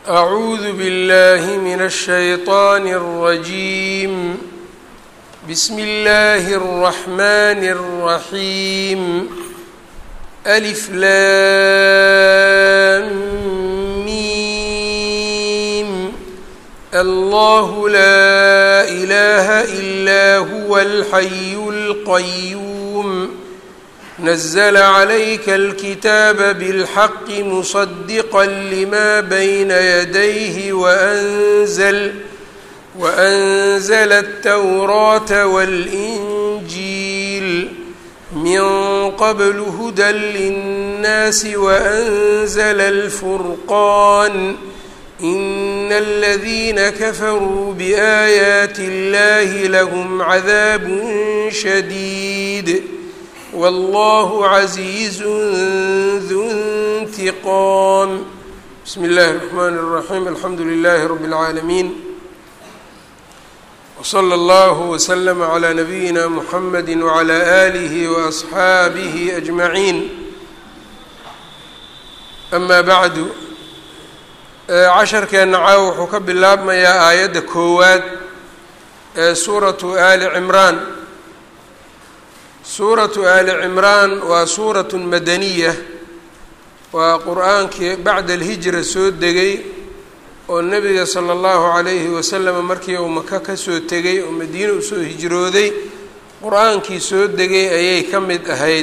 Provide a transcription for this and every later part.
أعوذ بالله من الشيطان الرجيم بسم الله الرحمن الرحيم ألف لام ميم الله لا إله إلا هو الحي القيوم نزل عليك الكتاب بالحق مصدقا لما بين يديه وأنزل وأنزل التوراة والإنجيل من قبل هدى للناس وأنزل الفرقان إن الذين كفروا بآيات الله لهم عذاب شديد والله عزيز ذو انتقام بسم الله الرحمن الرحيم الحمد لله رب العالمين وصلى الله وسلم على نبينا محمد وعلى آله وأصحaabihi أجمعين أما بعد casharkeenna caaw wuxuu ka bilaabmayaa aayadda koowaad ee suuratu ali cimraan suuratu ali cimraan waa suuratu madaniya waa qur-aankii bacda alhijra soo degay oo nebiga sala allahu calayhi wasalam markii uu maka kasoo tegay oo madiine usoo hijrooday qur-aankii soo degay ayay ka mid ahayd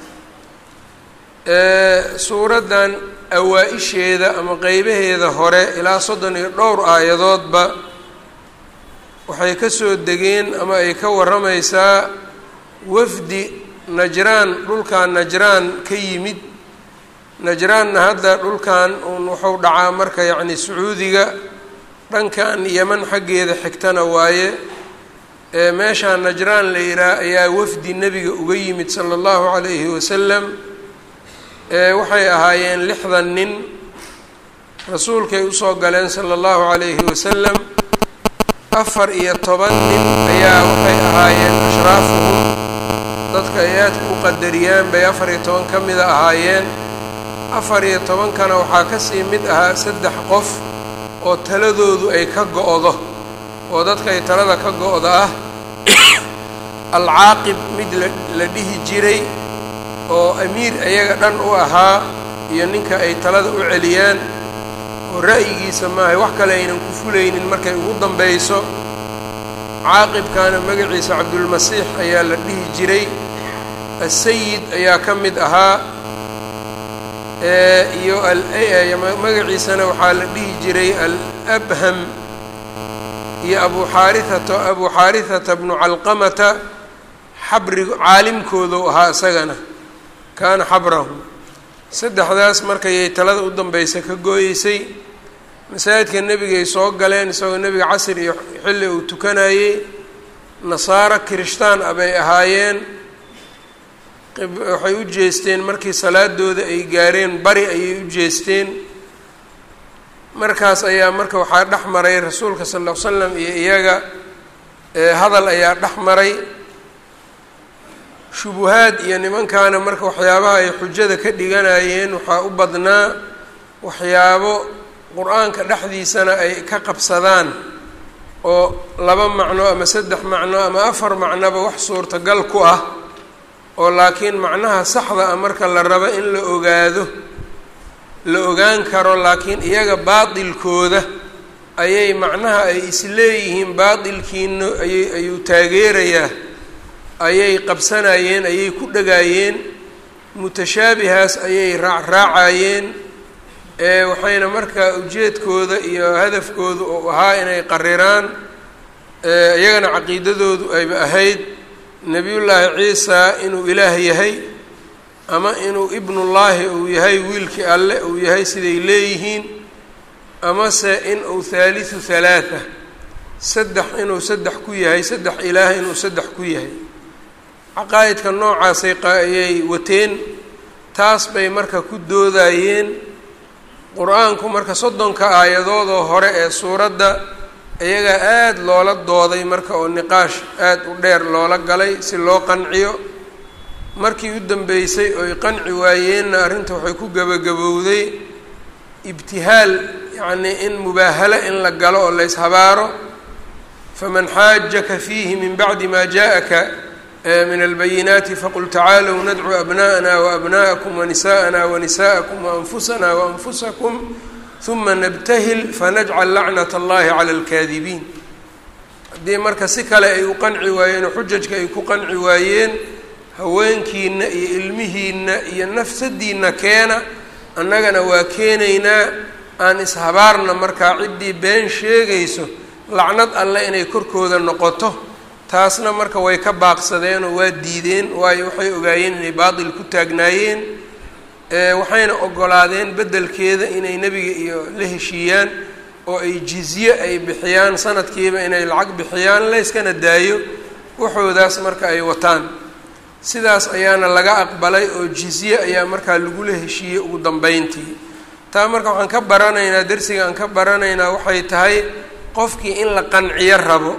suuraddan awaa-isheeda ama qeybaheeda hore ilaa soddon iyo dhowr aayadoodba waxay kasoo degeen ama ay ka warramaysaa wafdi najraan dhulkan najraan ka yimid najraanna hadda dhulkan uun wuxuu dhacaa marka yacni sacuudiga dhankan yeman xaggeeda xigtana waaye ee meeshaan najraan la yihaah ayaa wafdi nebiga uga yimid sala allahu calayhi wasalam waxay ahaayeen lixdan nin rasuulkay usoo galeen sala allahu calayhi wasalam afar iyo toban nin ayaa waxay ahaayeen ashraafuhum dadka ay aadka u qadariyaan bay afar iyo toban ka mida ahaayeen afar iyo tobankana waxaa kasii mid ahaa saddex qof oo taladoodu ay ka go-do oo dadka ay talada ka go-da ah alcaaqib mid la dhihi jiray oo amiir ayaga dhan u ahaa iyo ninka ay talada u celiyaan oo ra'yigiisa maahay wax kale aynan ku fulaynin markay ugu dambayso caaqibkaana magaciisa cabdulmasiix ayaa la dhihi jiray asayid ayaa ka mid ahaa iyo magaciisana waxaa la dhihi jiray alabham iyo abu xaarihata abu xaarihata bnu calqamata xabri caalimkoodu ahaa isagana kaana xabrahum saddexdaas markayay talada u dambaysa ka gooyeysay masaajidka nebigay soo galeen isagoo nebiga casr iyo xilli uu tukanayey nasaaro kirishtaan ah bay ahaayeen waxay u jeesteen markii salaadooda ay gaareen bari ayay u jeesteen markaas ayaa marka waxaa dhex maray rasuulka sal ll ly slam iyo iyaga hadal ayaa dhex maray shubuhaad iyo nimankaana marka waxyaabaha ay xujada ka dhiganayeen waxaa u badnaa waxyaabo qur-aanka dhexdiisana ay ka qabsadaan oo laba macno ama saddex macno ama afar macnoba wax suurtagal ku ah oo laakiin macnaha saxda ah marka la rabo in la ogaado la ogaan karo laakiin iyaga baatilkooda ayay macnaha ay isleeyihiin baatilkiina ayay ayuu taageerayaa ayay qabsanayeen ayay ku dhagaayeen mutashaabihaas ayay raacraacayeen ee waxayna markaa ujeedkooda iyo hadafkooda uu ahaa inay qariraan iyagana caqiidadoodu ayba ahayd nebiyullaahi ciisa inuu ilaah yahay ama inuu ibnullaahi uu yahay wiilkii alle uu yahay siday leeyihiin amase in uu thaalithu halaatha saddex inuu saddex ku yahay saddex ilaah inuu saddex ku yahay caqaa'idka noocaasay ayay wateen taas bay marka ku doodayeen qur-aanku marka soddonka aayadoodoo hore ee suuradda iyagaa aada loola dooday marka oo niqaash aada u dheer loola galay si loo qanciyo markii u dambeysay oy qanci waayeenna arrinta waxay ku gebagabowday ibtihaal yacnii in mubaahalo in la galo oo la yshabaaro faman xaajaka fiihi min bacdi ma jaءaka min albayinaati faqul tacaalow nadcu abna'ana waabna'akum wanisa'ana wanisa'akum waanfusana waanfusakum huma nabtahil fanajcal lacnat allahi cala alkaadibiin haddii marka si kale ay u qanci waayeen oo xujajka ay ku qanci waayeen haweenkiina iyo ilmihiina iyo nafsadiina keena annagana waa keenaynaa aan ishabaarna markaa ciddii been sheegayso lacnad alle inay korkooda noqoto taasna marka way ka baaqsadeen oo waa diideen waayo waxay ogaayeen inay baatil ku taagnaayeen waxayna ogolaadeen beddelkeeda inay nebiga iyo la heshiiyaan oo ay jizye ay bixiyaan sanadkiiba inay lacag bixiyaan layskana daayo waxoodaas marka ay wataan sidaas ayaana laga aqbalay oo jizye ayaa markaa lagula heshiiyey ugu dambeyntii taa marka waxaan ka baranaynaa darsiga aan ka baranaynaa waxay tahay qofkii in la qanciyo rabo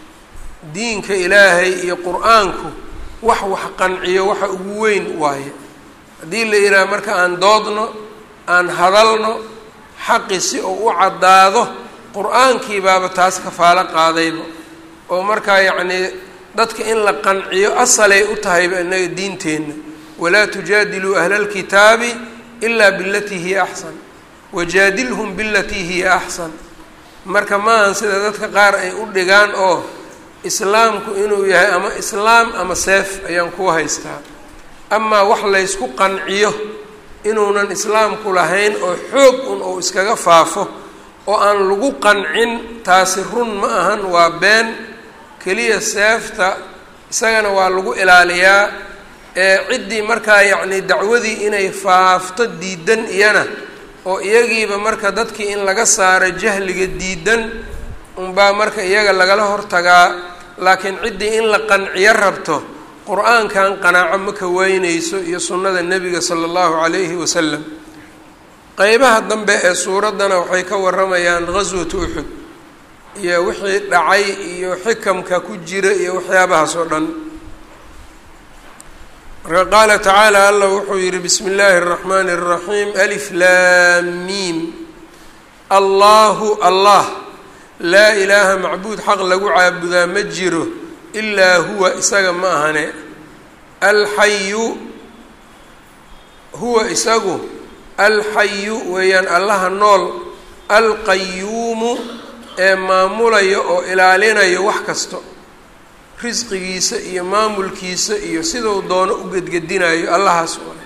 diinka ilaahay iyo qur-aanku wax wax qanciyo waxa ugu weyn waaye haddii la yidhaha marka aan doodno aan hadalno xaqi si uu u caddaado qur-aankii baaba taas kafaalo qaadayba oo markaa yacnii dadka in la qanciyo asalay u tahayba innaga diinteenna walaa tujaadiluu ahla alkitaabi ilaa bilatii hiya axsan wajaadilhum bilatii hiya axsan marka maahan sida dadka qaar ay u dhigaan oo islaamku inuu yahay ama islaam ama seef ayaan kuu haystaa amaa wax laysku qanciyo inuunan islaamku lahayn oo xoog un uu iskaga faafo oo aan lagu qancin taasi run ma ahan waa been keliya seefta isagana waa lagu ilaaliyaa ee ciddii markaa yacni dacwadii inay faafto diidan iyana oo iyagiiba marka dadkii in laga saaro jahliga diidan unbaa marka iyaga lagala hortagaa laakiin ciddii in la qanciyo rabto qur-aankan qanaaco ma ka weyneyso iyo sunnada nebiga sala allahu calayhi wasalam qeybaha dambe ee suuraddana waxay ka waramayaan ghaswatu uxud iyo wixii dhacay iyo xikamka ku jira iyo waxyaabahaas oo dhan marka qaala tacaala allah wuxuu yihi bismi illaahi اraxmaani الraxiim alif laam miim allahu allah laa ilaaha macbuud xaq lagu caabudaa ma jiro ilaa huwa isaga ma ahane alxayu huwa isagu alxayu weeyaan allaha nool alqayuumu ee maamulaya oo ilaalinayo wax kasto risqigiisa iyo maamulkiisa iyo siduu doono u gedgedinayo allahaas waay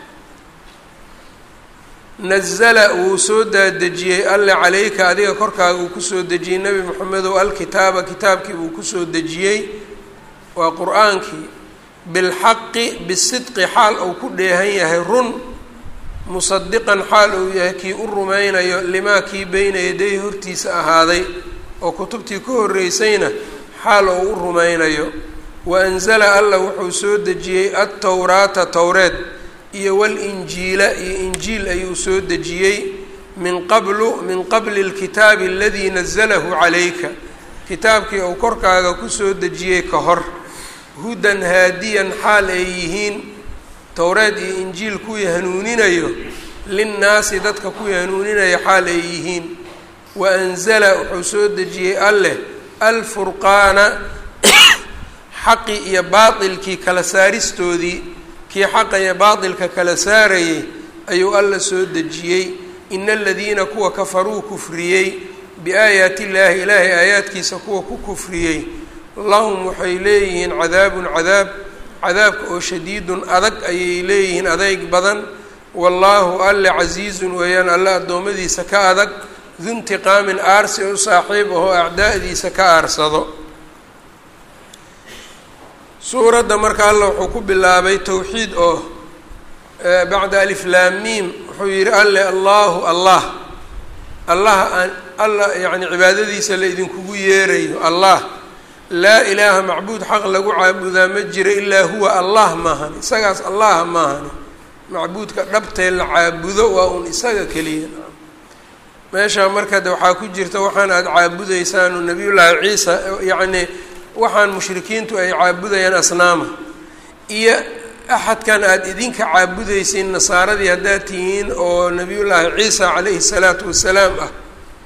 nazala wuu soo daadejiyey alle calayka adiga korkaaga uu kusoo dejiyey nebi moxamedow alkitaaba kitaabkii buu kusoo dejiyey waa qur-aankii bilxaqi bisidqi xaal uu ku dheehan yahay run musadiqan xaal uu yahay kii u rumaynayo limaa kii beyna yaday hortiisa ahaaday oo kutubtii ka horreysayna xaal oo u rumaynayo wa anzala allah wuxuu soo dejiyey altowraata towreed iyo walinjiila iyo injiil ayuu soo dejiyey min qablu min qabli lkitaabi aladii nazalahu calayka kitaabkii uu korkaaga kusoo dejiyey ka hor hudan haadiyan xaal ay yihiin towreed iyo injiil kuwii hanuuninayo linnaasi dadka kuwii hanuuninaya xaal ay yihiin wa anzala wuxuu soo dejiyey alleh alfurqaana xaqi iyo baatilkii kala saaristoodii kii xaqa iyo baatilka kala saarayay ayuu alla soo dejiyey ina aladiina kuwa kafaruu kufriyey biaayaati illaahi ilaahay aayaadkiisa kuwa ku kufriyey lahum waxay leeyihiin cadaabun cadaab cadaabka oo shadiidun adag ayay leeyihiin adayg badan wallaahu alle casiizun weeyaan alle addoommadiisa ka adag duntiqaamin aarsi u saaxiib ahoo acdaa'diisa ka aarsado suuradda marka alla wuxuu ku bilaabay towxiid oo bacda aliflaamiim wuxuu yihi alle allahu allah allaha aan alla yacni cibaadadiisa la idinkugu yeerayo allah laa ilaaha macbuud xaq lagu caabudaa ma jira ilaa huwa allah maahani isagaas allaha maahani macbuudka dhabtee la caabudo waa un isaga keliya meeshaa marka de waxaa ku jirta waxaan aada caabudaysaanu nabiyullaahi ciisa yacni waxaan mushrikiintu ay caabudayaan asnaama iyo axadkan aada idinka caabudaysiin nasaaradii haddaad tihiin oo nabiyullaahi ciisa calayhi salaatu wasalaam ah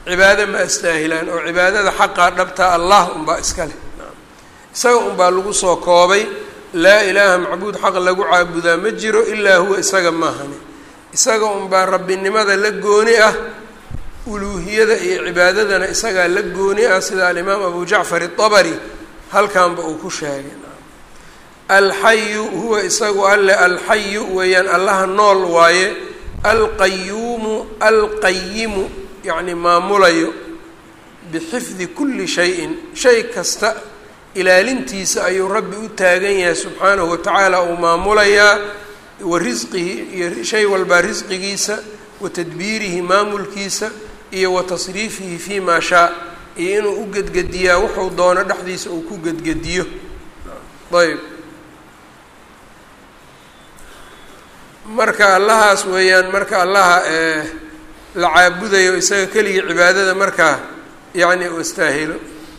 cibaado ma astaahilaan oo cibaadada xaqaa dhabtaa allah unbaa iska leh isaga unbaa lagu soo koobay laa ilaaha macbuud xaq lagu caabudaa ma jiro ilaa huwa isaga maahani isaga unbaa rabbinimada la gooni ah uluuhiyada iyo cibaadadana isagaa la gooni ah sida alimaam abu jacfar itabari halkanba uu ku sheegay alxayu huwa isagu alle alxayu weeyaan allaha nool waaye alqayuumu alqayimu yacni maamulayo bixifdi kulli shayin shay kasta ilaalintiisa ayuu rabbi u taagan yahay subxaanahu watacaala uu maamulayaa wa risqihi iyo shay walbaa risqigiisa wa tadbiirihi maamulkiisa iyo wa tasriifihi fii maa shaa iyo inuu u gedgediyaa wuxuu doono dhexdiisa uu ku gedgediyo ayb marka allahaas weeyaan marka allaha la caabudayo isaga keligii cibaadada markaa yacni uu istaahilo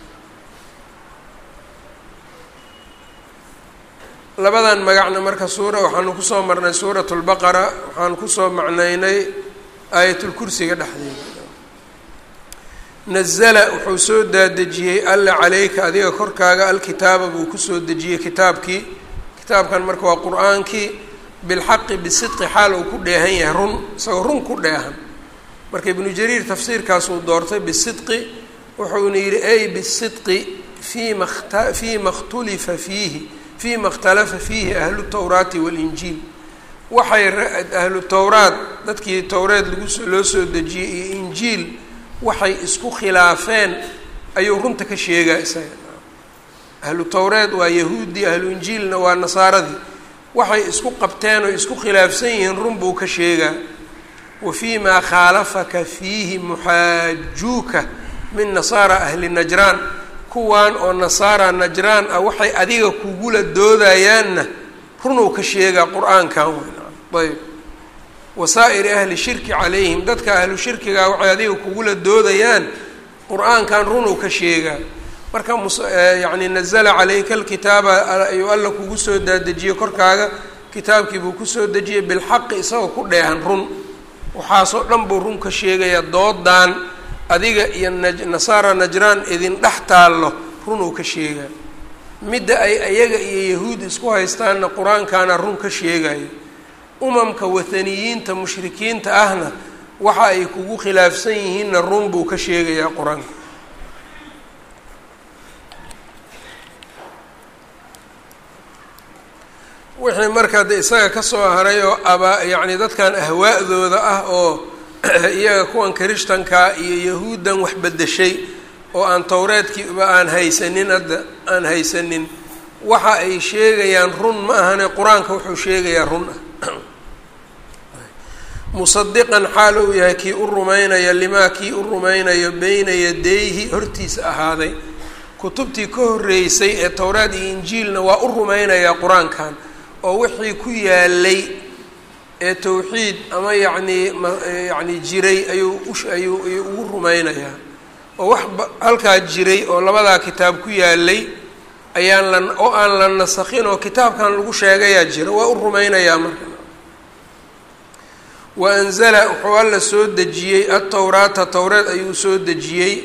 labadan magacna marka suura waxaanu kusoo marnay suurat lbaqara waxaan kusoo macnaynay aayatulkursiga dhexdeeda nazala wuxuu soo daadejiyey alla caleyka adiga korkaaga alkitaaba buu kusoo dejiyey kitaabkii kitaabkan marka waa qur-aankii bilxaqi bisidqi xaal uu ku dheehan yahay run isagoo run ku dheehan marka ibnu jariir tafsiirkaasuu doortay bisidqi wuxuuna yidhi ay bisidqi fima ta fiima khtulifa fiihi fiima ikhtalafa fiihi ahlu tawraati walinjiil waxay ahlu towraat dadkii towreed lagu loo soo dejiyey iyo injiil waxay isku khilaafeen ayuu runta ka sheegaa isaga ahlu towreed waa yahuudi ahlu injiilna waa nasaaradii waxay isku qabteen oo isku khilaafsan yihiin run buu ka sheegaa wa fii maa khaalafaka fiihi muxaajuuka min nasaara ahli najraan kuwan oo nasaara najraan ah waxay adiga kugula doodayaanna runuu ka sheegaa qur-aankan ayb wasaa'iri ahli shirki calayhim dadka ahlu shirkigaa waxay adiga kugula doodayaan qur-aankan runuu ka sheegaa marka myacni nazala calayka alkitaaba ayuu alla kugu soo daadejiyey korkaaga kitaabkii buu kusoo dejiyey bilxaqi isagoo ku dheehan run waxaasoo dhan buu run ka sheegayaa doodan adiga iyo nasaara najraan idin dhex taallo runuu ka sheegaa midda ay ayaga iyo yahuud isku haystaanna qur-aankaana run ka sheegayo umamka wathaniyiinta mushrikiinta ahna waxa ay kugu khilaafsan yihiinna run buu ka sheegayaa qur-aanka wixii markaa de isaga kasoo haray oo aba yacni dadkan ahwaa'dooda ah oo iyaga kuwan kirishtanka iyo yahuuddan wax bedeshay oo aan towreedkiiba aan haysanin hadda aan haysanin waxa ay sheegayaan run ma ahane qur-aanka wuxuu sheegayaa run ah musadiqan xaal uu yahay kii u rumaynaya limaa kii u rumaynayo beyna yadayhi hortiisa ahaaday kutubtii ka horreysay ee towraad iyo injiilna waa u rumaynayaa qur-aankan oo wixii ku yaalay ee towxiid ama yacnii myacni jiray ayuu ayuu ayuu ugu rumaynayaa oo wax halkaa jiray oo labadaa kitaab ku yaalay ayaan la oo aan la nasakhin oo kitaabkan lagu sheegayaa jira waa u rumaynayaa marka wa anzala wuxuu alla soo dejiyey altowraata towreed ayuu soo dejiyey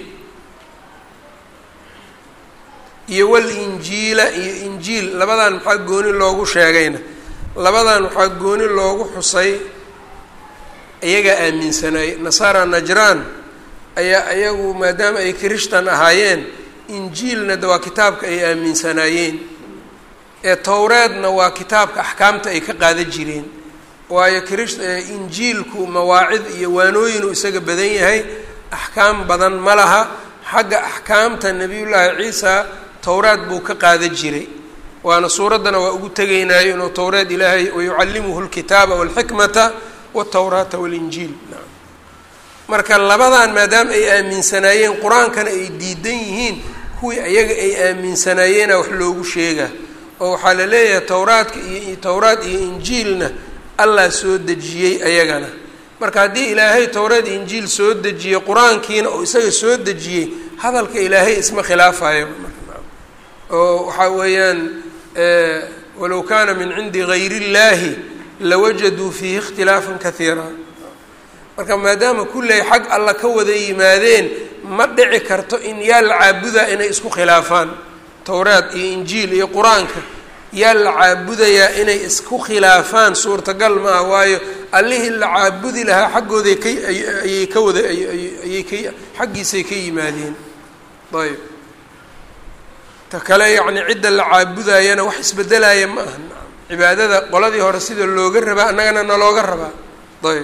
iyo walinjiila iyo injiil labadan maxaa gooni loogu sheegayna labadan waxaa gooni loogu xusay iyagaa aaminsanaayey nasaara najraan ayaa iyagu maadaama ay kirishtan ahaayeen injiilna de waa kitaabka ay aaminsanaayeen ee towreedna waa kitaabka axkaamta ay ka qaadan jireen waayo kirish injiilku mawaacid iyo waanooyinuu isaga badan yahay axkaam badan ma laha xagga axkaamta nebiyullaahi ciisa towraad buu ka qaadan jiray waana suuraddana waa ugu tegaynayo inuu towreed ilaahay wayucallimuhu lkitaaba walxikmata waltowraata walinjiil marka labadan maadaama ay aaminsanaayeen qur-aankana ay diidan yihiin kuwii ayaga ay aaminsanaayeenaa wax loogu sheegaa oo waxaa la leeyahay towraadka iyo towraad iyo injiilna allah soo dejiyey ayagana marka haddii ilaahay towreed injiil soo dejiyey qur-aankiina oo isaga soo dejiyey hadalka ilaahay isma khilaafayo oo waxaa weeyaan walow kaana min cindi gayr اllahi lawajaduu fiihi اkhtilaafan kahiira marka maadaama kulley xag alla ka wada yimaadeen ma dhici karto in yaa la caabudaa inay isku khilaafaan towraad iyo injiil iyo qur-aanka yaa la caabudayaa inay isku khilaafaan suurtagal ma ah waayo allihii la caabudi lahaa xaggooday ka ayay ka wada ayay ka xaggiisay ka yimaadeen ayb ta kale yacni cidda la caabudayana wax isbedelaya ma aha cibaadada qoladii hore sida looga rabaa annagana nalooga rabaa ayb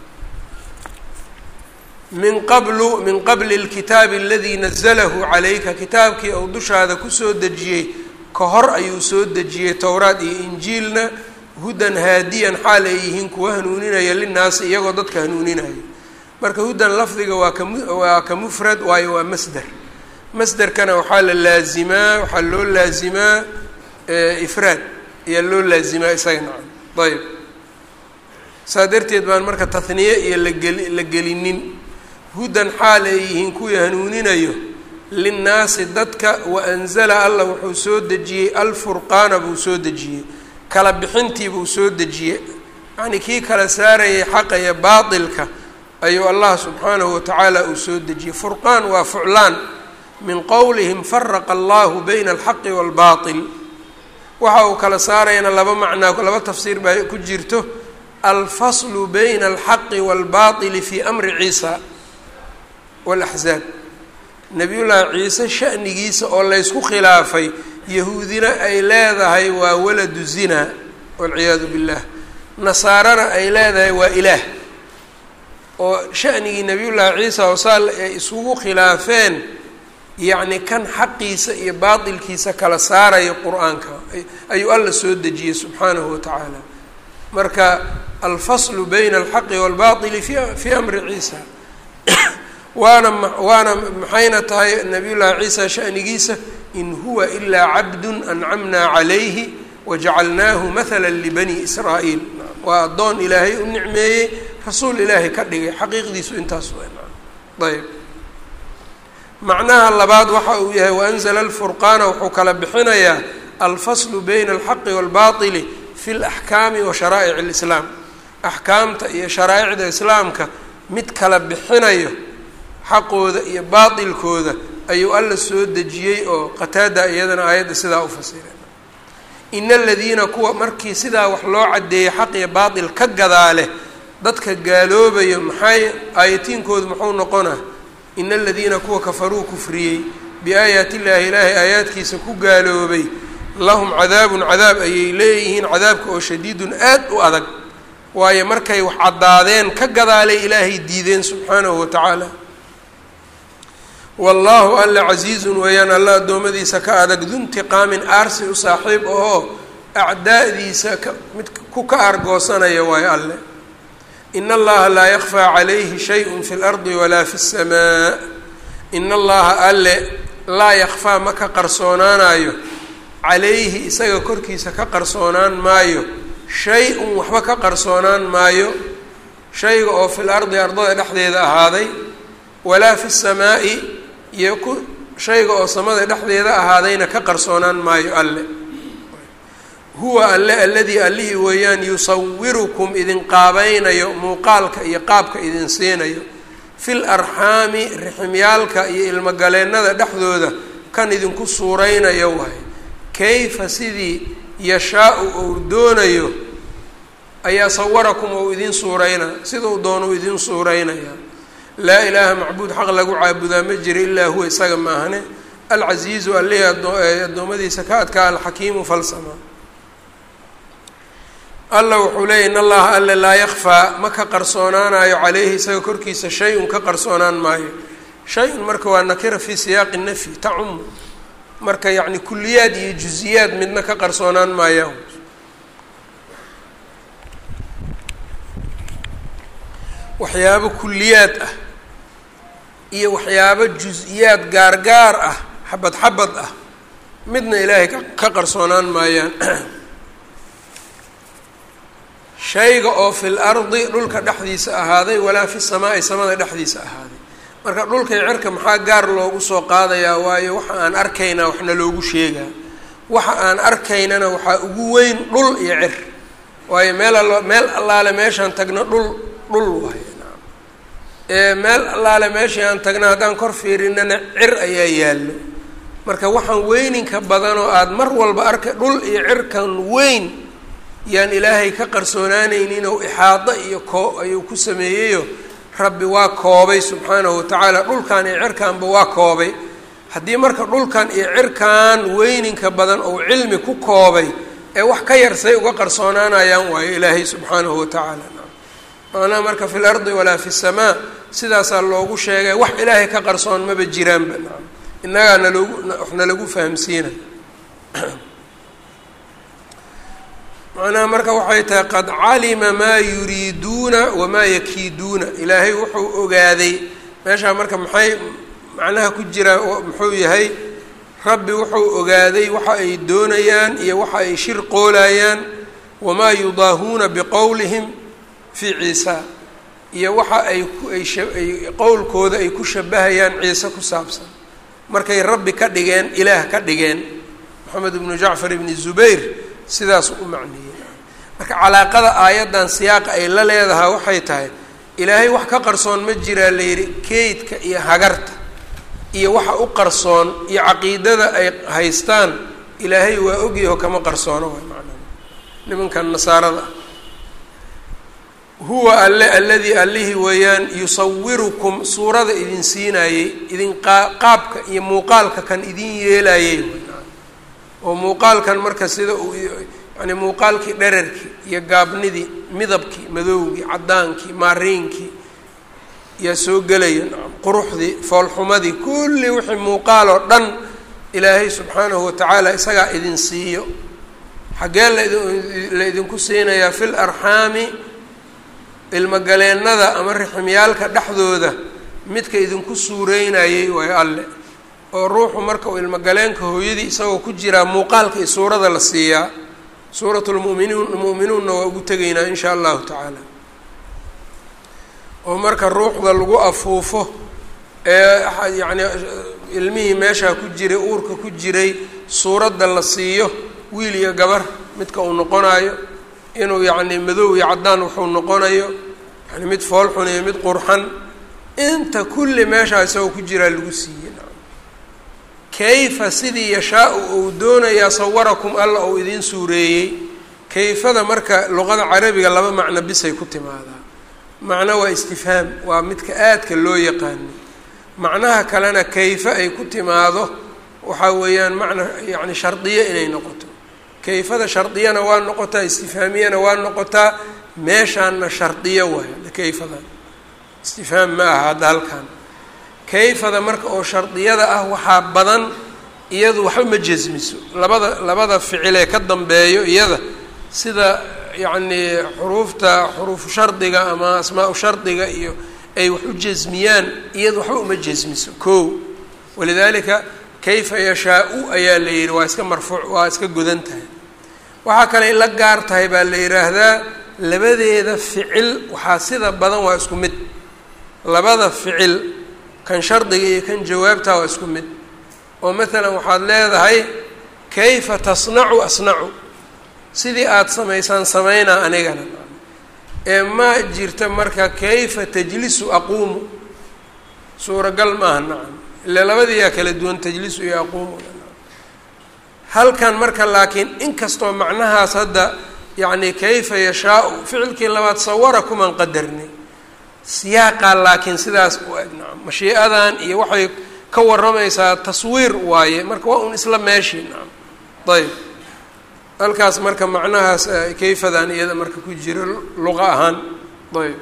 min qablu min qabli اlkitaabi aladii nazalahu calayka kitaabkii ou dushaada kusoo dejiyey ka hor ayuu soo dejiyey towraad iyo injiilna hudan haadiyan xaal ay yihiin kuwa hanuuninaya linaasi iyagoo dadka hanuuninaya marka hudan lafdiga waa ka waa ka mufrad waayo waa masder masderkana waxaa la laazimaa waxaa loo laazimaa ifraad ayaa loo laazimaa isaga nacam ayb saa darteed baan marka tahniye iyo lageli la gelinin hudan xaal ay yihiin kuwii hanuuninayo linnaasi dadka wa anzala allah wuxuu soo dejiyey alfurqaana buu soo dejiyey kala bixintii buu soo dejiyey yacnii kii kala saarayay xaqa iyo baatilka ayuu allah subxaanahu watacaala uu soo dejiyey furqaan waa fuclaan min qowlihim faraqa allahu bayna alxaqi waalbaatil waxa uu kala saarayana laba macnaa laba tafsiir baa ku jirto alfaslu bayna alxaqi waalbaatili fii amri ciisa walaxzaab nabiyullaahi ciise shanigiisa oo laysku khilaafay yahuudina ay leedahay waa waladu zina walciyaadu billah nasaarana ay leedahay waa ilaah oo shanigii nabiyullaahi ciisa oo saal ay isugu khilaafeen yacni kan xaqiisa iyo baatilkiisa kala saaraya qur-aanka ayuu alla soo dejiyey subxaanahu wa tacaala marka alfaslu bayna alxaqi waalbaatili fi fii amri ciisa waana waana maxayna tahay nabiy llaahi ciisa shanigiisa in huwa ilaa cabdun ancamnaa calayhi wajacalnaahu mahala libani israa'iil waa addoon ilaahay u nicmeeyey rasuul ilaahay ka dhigay xaqiiqdiisu intaas ayb macnaha labaad waxa uu yahay waanzla alfurqaana wuxuu kala bixinayaa alfaslu bayna alxaqi waalbaatili fi laxkaami wa sharaa'ic alislaam axkaamta iyo sharaa'icda islaamka mid kala bixinayo xaqooda iyo baatilkooda ayuu alla soo dejiyey oo qataada iyadana aayadda sidaa u fasiray ina aladiina kuwa markii sidaa wax loo caddeeyey xaq iyo baatil ka gadaale dadka gaaloobayo maxay aayatiinkoodu muxuu noqonaa ina aladiina kuwa kafaruu kufriyey biaayaati illaahi ilaahay aayaadkiisa ku gaaloobay lahum cadaabun cadaab ayay leeyihiin cadaabka oo shadiidun aad u adag waayo markay wax caddaadeen ka gadaalay ilaahay diideen subxaanahu wa tacaala wallaahu alla casiizun weeyaan alla addoommadiisa ka adag duntiqaamin aarsi u saaxiib ahoo acdaa'diisa ka mid ku ka argoosanaya waayo alle in allaha laa yakfaa calayhi shayun fi lardi walaa fi samaa in allaha alle laa yakfaa ma ka qarsoonaanayo calayhi isaga korkiisa ka qarsoonaan maayo shay-un waxba ka qarsoonaan maayo shayga oo fil ardi ardada dhexdeeda ahaaday walaa fi samaa'i iyo ku shayga oo samada dhexdeeda ahaadayna ka qarsoonaan maayo alle huwa alle alladii allihii weeyaan yusawirukum idin qaabaynayo muuqaalka iyo qaabka idin siinayo fil arxaami riximyaalka iyo ilmogaleennada dhexdooda kan idinku suuraynayo waay kayfa sidii yashaa-u ou doonayo ayaa sawarakum ou idin suurayna sidau doonu idin suuraynaya laa ilaaha macbuud xaq lagu caabudaa ma jira ilaa huwa isaga maahane alcasiizu allihii addoommadiisa ka adkaa alxakiimu falsama alla wuxuu leeyay in allaha alle laa yakfaa ma ka qarsoonaanayo caleyhi isaga korkiisa shay-un ka qarsoonaan maayo shay-un marka waa nakira fii siyaaqi nafyi tacumu marka yacni kuliyaad iyo juziyaad midna ka qarsoonaan maayaan waxyaabo kuliyaad ah iyo waxyaabo jus-iyaad gaargaar ah xabad xabad ah midna ilaahay ka qarsoonaan maayaan shayga oo fil ardi dhulka dhexdiisa ahaaday walaa fi samaa'i samada dhexdiisa ahaaday marka dhulkay cerka maxaa gaar loogu soo qaadayaa waayo waxa aan arkaynaa waxna loogu sheegaa waxa aan arkaynana waxaa ugu weyn dhul iyo cer waayo meel allo meel allaale meeshaan tagno dhul dhul waayo meel allaale meeshii aan tagna haddaan kor fiirinana cir ayaa yaallo marka waxaan weyninka badan oo aada mar walba arka dhul iyo cirkan weyn yaan ilaahay ka qarsoonaanaynin oo ixaado iyo koo ayuu ku sameeyeyo rabbi waa koobay subxaanahu watacaala dhulkan iyo cirkanba waa koobay haddii marka dhulkan iyo cirkan weyninka badan ou cilmi ku koobay ee wax ka yar say uga qarsoonaanayaan waayo ilaahay subxaanahu watacaala maanaa marka fi lardi walaa fi samaa sidaasaa loogu sheegay wax ilaahay ka qarsoon maba jiraanba innagaa naloogu waxna lagu fahamsiina macnaha marka waxay tahay qad calima maa yuriiduuna wamaa yakiiduuna ilaahay wuxuu ogaaday meeshaa marka maxay macnaha ku jira muxuu yahay rabbi wuxuu ogaaday waxa ay doonayaan iyo waxa ay shirqoolayaan wamaa yudaahuuna biqowlihim fii ciisa iyo waxa ay kuay qowlkooda ay ku shabahayaan ciise ku saabsan markay rabbi ka dhigeen ilaah ka dhigeen moxamed ibnu jacfar ibni zubayr sidaas u macniyey marka calaaqada aayaddan siyaaqa ay la leedahay waxay tahay ilaahay wax ka qarsoon ma jiraa la yidhi keydka iyo hagarta iyo waxa u qarsoon iyo caqiidada ay haystaan ilaahay waa ogyaho kama qarsoono way macnaa nimankan nasaarada ah huwa alle alladii allihii weeyaan yusawirukum suurada idin siinaayey idin qaabka iyo muuqaalka kan idin yeelayey oo muuqaalkan marka sida uu yani muuqaalkii dherarkii iyo gaabnidii midabkii madowgii caddaankii maariinkii yaa soo gelaya quruxdii foolxumadii kulli wixii muuqaal oo dhan ilaahay subxaanahu watacaala isagaa idin siiyo xaggee la idinku siinayaa fi larxaami ilmogaleennada ama riximyaalka dhexdooda midka idinku suureynayey waayo alle oo ruuxu marka uu ilmogaleenka hooyadii isagoo ku jiraa muuqaalka iyo suurada la siiyaa suurat lmuminuun mu'minuunna waa ugu tegaynaa in shaa allahu tacaala oo marka ruuxda lagu afuufo ee yacni ilmihii meeshaa ku jiray uurka ku jiray suuradda la siiyo wiil iyo gabar midka uu noqonayo inuu yacni madow iyo caddaan wuxuu noqonayo yani mid foolxun iyo mid qurxan inta kulli meeshaa isagoo ku jiraa lagu siiyey kayfa sidii yashaa-u uu doonayaa sawarakum alla uu idiin suureeyey kayfada marka luqada carabiga laba macno bisay ku timaadaa macno waa istifhaam waa midka aadka loo yaqaano macnaha kalena kayfa ay ku timaado waxaa weeyaan macna yacni shardiyo inay noqoto kayfada shardiyana waa noqotaa istifhaamiyana waa noqotaa meeshaanna shardiyo waay kayfada istifhaam ma aha hadda halkan kayfada marka oo shardiyada ah waxaa badan iyadu waxba ma jasmiso labada labada ficilee ka dambeeyo iyada sida yacnii xuruufta xuruufu shardiga ama asmaa-u shardiga iyo ay wax u jasmiyaan iyadu waxba uma jasmiso ko walidaalika kayfa yashaa-u ayaa la yidhi waa iska marfuuc waa iska godan tahay waxaa kale la gaar tahay baa la yidhaahdaa labadeeda ficil waxaa sida badan waa isku mid labada ficil kan shardiga iyo kan jawaabtaa waa isku mid oo maalan waxaad leedahay kayfa tasnacu asnacu sidii aada samaysaan samaynaa anigana ee ma jirta marka kayfa tajlisu aquumu suuragal maaha nacam ile labadiiyaa kala duwan tajlisu iyo aquumu halkan marka laakiin inkastoo macnahaas hadda yacni kayfa yashaa-u ficilkii labaad sawara kumaan qadarnay siyaaqaa laakiin sidaas u eg nacam mashii'adan iyo waxay ka warramaysaa taswiir waaye marka waa un isla meeshii nacam ayb halkaas marka macnahaas kayfadan iyada marka ku jira luqa ahaan ayb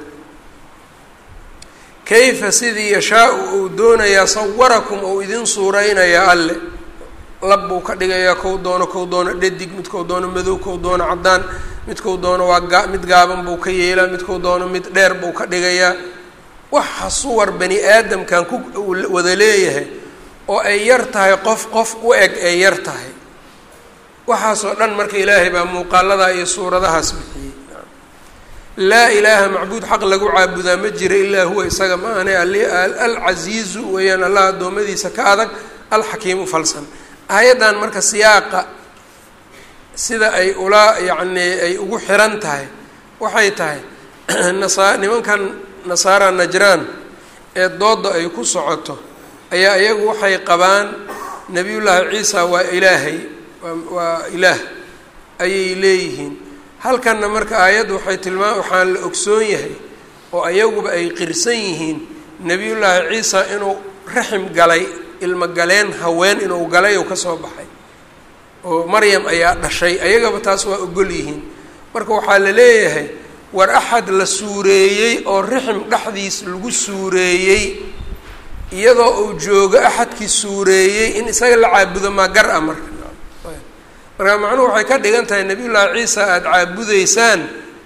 kayfa sidii yashaa-u uu doonayaa sawarakum ou idin suureynayaa alle lab buu ka dhigayaa kow doono kow doono dhadig midkou doono madow kow doono caddaan midkou doono waa gaa mid gaaban buu ka yeelaa midkou doono mid dheer buu ka dhigayaa waxa suwar bani aadamkan ku wada leeyahay oo ay yar tahay qof qof u eg ay yar tahay waxaasoo dhan marka ilaahay baa muuqaaladaa iyo suuradahaas bixiyey laa ilaaha macbuud xaq lagu caabudaa ma jira ilaa huwa isaga ma ahane alcasiizu weeyaan allah addoommadiisa ka adag alxakiimu falsan aayaddan marka siyaaqa sida ay ula yacnii ay ugu xiran tahay waxay tahay nasa nimankan nasaara najraan ee doodda ay ku socoto ayaa iyagu waxay qabaan nebiyullaahi ciisa waa ilaahay waa ilaah ayay leeyihiin halkanna marka aayaddu waxay tilmaam waxaan la ogsoon yahay oo ayaguba ay qirsan yihiin nebiyullaahi ciisa inuu raxim galay ilmo galeen haween inuu galay oo ka soo baxay oo maryam ayaa dhashay ayagaba taas waa ogol yihiin marka waxaa la leeyahay war axad la suureeyey oo rixim dhexdiis lagu suureeyey iyadoo uu joogo axadkii suureeyey in isaga la caabudo maa gar ah marka marka macnuhu waxay ka dhigan tahay nebiyullaahi ciisa aada caabudeysaan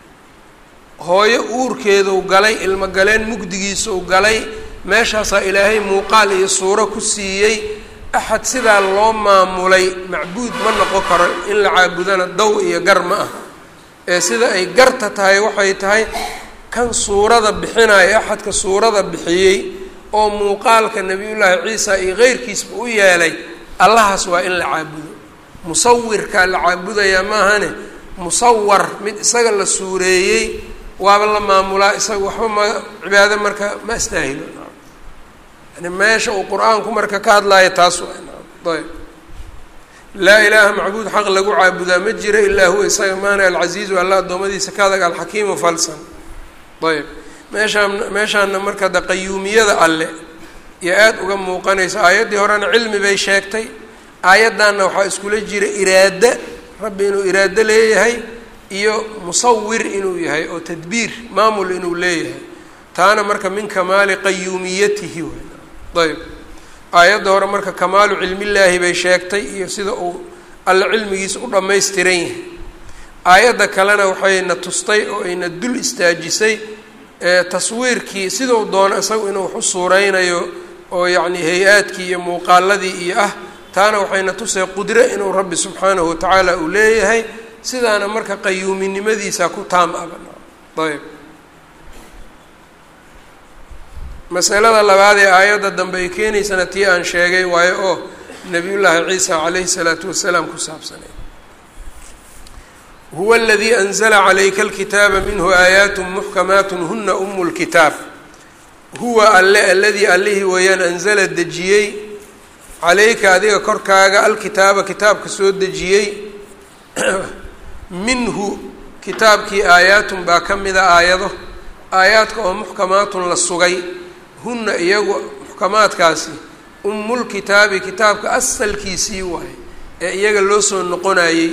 hooyo uurkeeduu galay ilmo galeen mugdigiisuu galay meeshaasaa ilaahay muuqaal iyo suuro ku siiyey axad sidaa loo maamulay macbuud ma noqon karo in la caabudana daw iyo gar ma ah ee sida ay garta tahay waxay tahay kan suurada bixinaya axadka suurada bixiyey oo muuqaalka nebiyullaahi ciisa iyo keyrkiisba u yeelay allahaas waa in la caabudo musawirkaa la caabudayaa maahane musawar mid isaga la suureeyey waaba la maamulaa isaga waxba ma cibaado marka ma astaahilo yani meesha uu qur-aanku marka ka hadlaayo taas waa ayb laa ilaaha macbuud xaq lagu caabudaa ma jira ilaa huwa isaga maana alcasiizu alla addoommadiisa ka adag alxakiimu falsan ayb meeshaan meeshaana marka de qayuumiyada alle iyo aada uga muuqanaysa aayaddii horena cilmi bay sheegtay aayaddanna waxaa iskula jira iraada rabbi inuu iraado leeyahay iyo musawir inuu yahay oo tadbiir maamul inuu leeyahay taana marka min kamaali qayuumiyatihi ayb aayadda hore marka kamaalu cilmillaahi bay sheegtay iyo sida uu alle cilmigiisa u dhammaystiran yahay aayadda kalena waxayna tustay oo ayna dul istaajisay taswiirkii siduu doono isagu inuu wax u suureynayo oo yacni hay-aadkii iyo muuqaaladii iyo ah taana waxayna tusay qudre inuu rabbi subxaanahu watacaala uu leeyahay sidaana marka qayuuminimadiisa ku taam aba ayb masalada labaad ee aayadda dambe ay keenaysana tii aan sheegay waayo oo nabiyullaahi ciisa calayhi salaatu wasalaam ku saabsanay huwa aladii anzala calayka alkitaaba minhu aayaat muxkamaat huna umu lkitaab huwa alle aladii allihii weeyaan anzala dejiyey calayka adiga korkaaga alkitaaba kitaabka soo dejiyey minhu kitaabkii aayaatun baa ka mida aayado aayaadka oo muxkamaatun la sugay hunna iyagu muxkamaadkaasi umulkitaabi kitaabka asalkiisii waaye ee iyaga loo soo noqonayey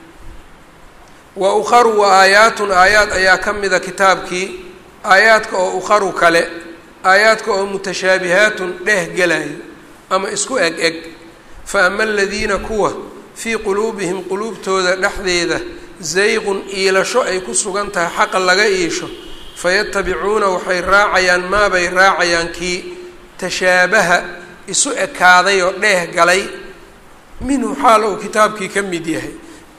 wa ukharu wa aayaatun aayaad ayaa ka mida kitaabkii aayaadka oo ukharu kale aayaadka oo mutashaabihaatun dheeh gelayo ama isku eg eg fa ama aladiina kuwa fii quluubihim quluubtooda dhexdeeda zayqun iilasho ay ku sugan tahay xaqa laga iisho fayatabicuuna waxay raacayaan maabay raacayaan kii tashaabaha isu ekaaday oo dheeh galay minhu xaal uu kitaabkii ka mid yahay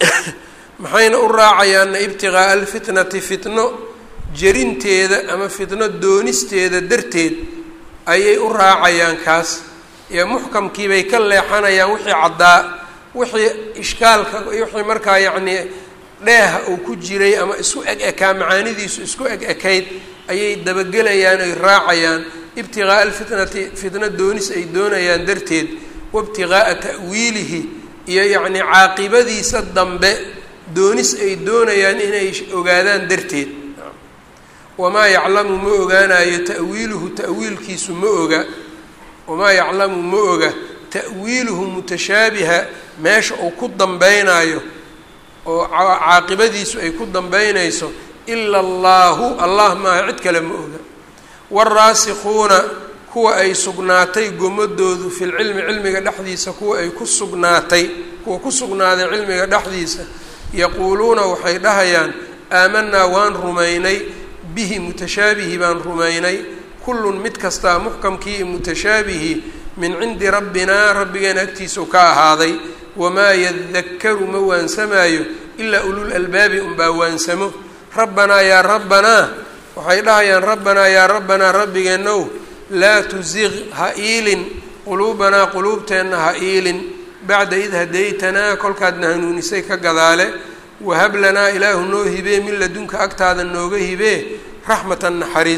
maxayna u raacayaanna ibtiqaa'a alfitnati fitno jerinteeda ama fitno doonisteeda darteed ayay u raacayaan kaas ee muxkamkiibay ka leexanayaan wixii caddaa wixii ishkaalka wixii markaa yacnii dheeha uu ku jiray ama isku eg ekaa macaanidiisu isku eg ekayd ayay dabagelayaan ay raacayaan ibtiqaa'a alfitnati fitno doonis ay doonayaan darteed waibtiqaa'a ta'wiilihi iyo yacnii caaqibadiisa dambe doonis ay doonayaan inay ogaadaan darteed wamaa yaclamu ma ogaanayo ta'wiiluhu ta'wiilkiisu ma oga wamaa yaclamu ma oga ta'wiiluhu mutashaabiha meesha uu ku dambeynaayo oo caaqibadiisu ay ku dambeynayso ila allaahu allah maaha cid kale ma oga waalraasikuuna kuwa ay sugnaatay gomadoodu fi lcilmi cilmiga dhexdiisa kuwa ay ku sugnaatay kuwa ku sugnaaday cilmiga dhexdiisa yaquuluuna waxay dhahayaan aamanaa waan rumaynay bihi mutashaabihi baan rumaynay kullun mid kastaa muxkamkii mutashaabihi min cindi rabbinaa rabbigeena agtiisau ka ahaaday wamaa yadakaru ma waansamaayo ilaa ulul albaabi unbaa waansamo rabbanaa yaa rabbanaa waxay dhahayaan rabbanaa yaa rabbanaa rabbigeenow laa tusiq ha iilin quluubanaa quluubteenna ha iilin bacda id hadaytanaa kolkaadna hanuunisay ka gadaale wahab lanaa ilaahu noo hibee min ladunka agtaada nooga hibee raxmatan naxariis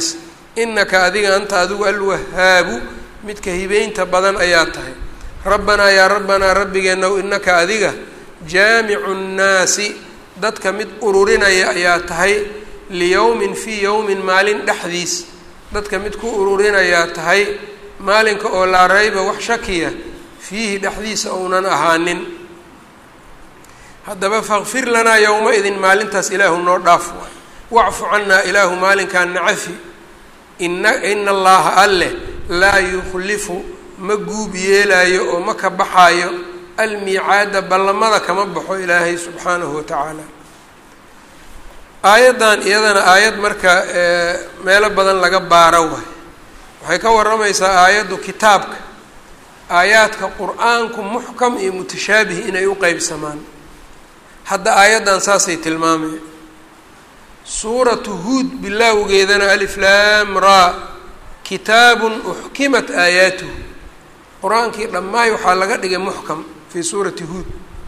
inaka adiga anta adigu alwahaabu midka hibeynta badan ayaa tahay rabbanaa yaa rabbanaa rabbigeennaw inaka adiga jaamicu nnaasi dadka mid ururinaya ayaa tahay liyowmin fii yowmin maalin dhexdiis dadka mid ku ururinayaa tahay maalinka oo laa rayba wax shakiya fiihi dhexdiisa ounan ahaanin haddaba fakfir lanaa yowma idin maalintaas ilaahu noo dhaaf waay wacfu cannaa ilaahu maalinkaan nacafi ina ina allaha alleh laa yukhlifu ma guub yeelaayo oo ma ka baxaayo almiicaada ballamada kama baxo ilaahay subxaanahu wa tacaala aayaddan iyadana aayad marka meelo badan laga baaro waay waxay ka warramaysaa aayaddu kitaabka aayaadka qur-aanku muxkam iyo mutashaabih inay u qeybsamaan hadda aayaddan saasay tilmaamaya suuratu huud bilaawgeedana alif laam raa kitaabun uxkimat aayaatuhu qur-aankii dhammaay waxaa laga dhigay muxkam fii suurati huud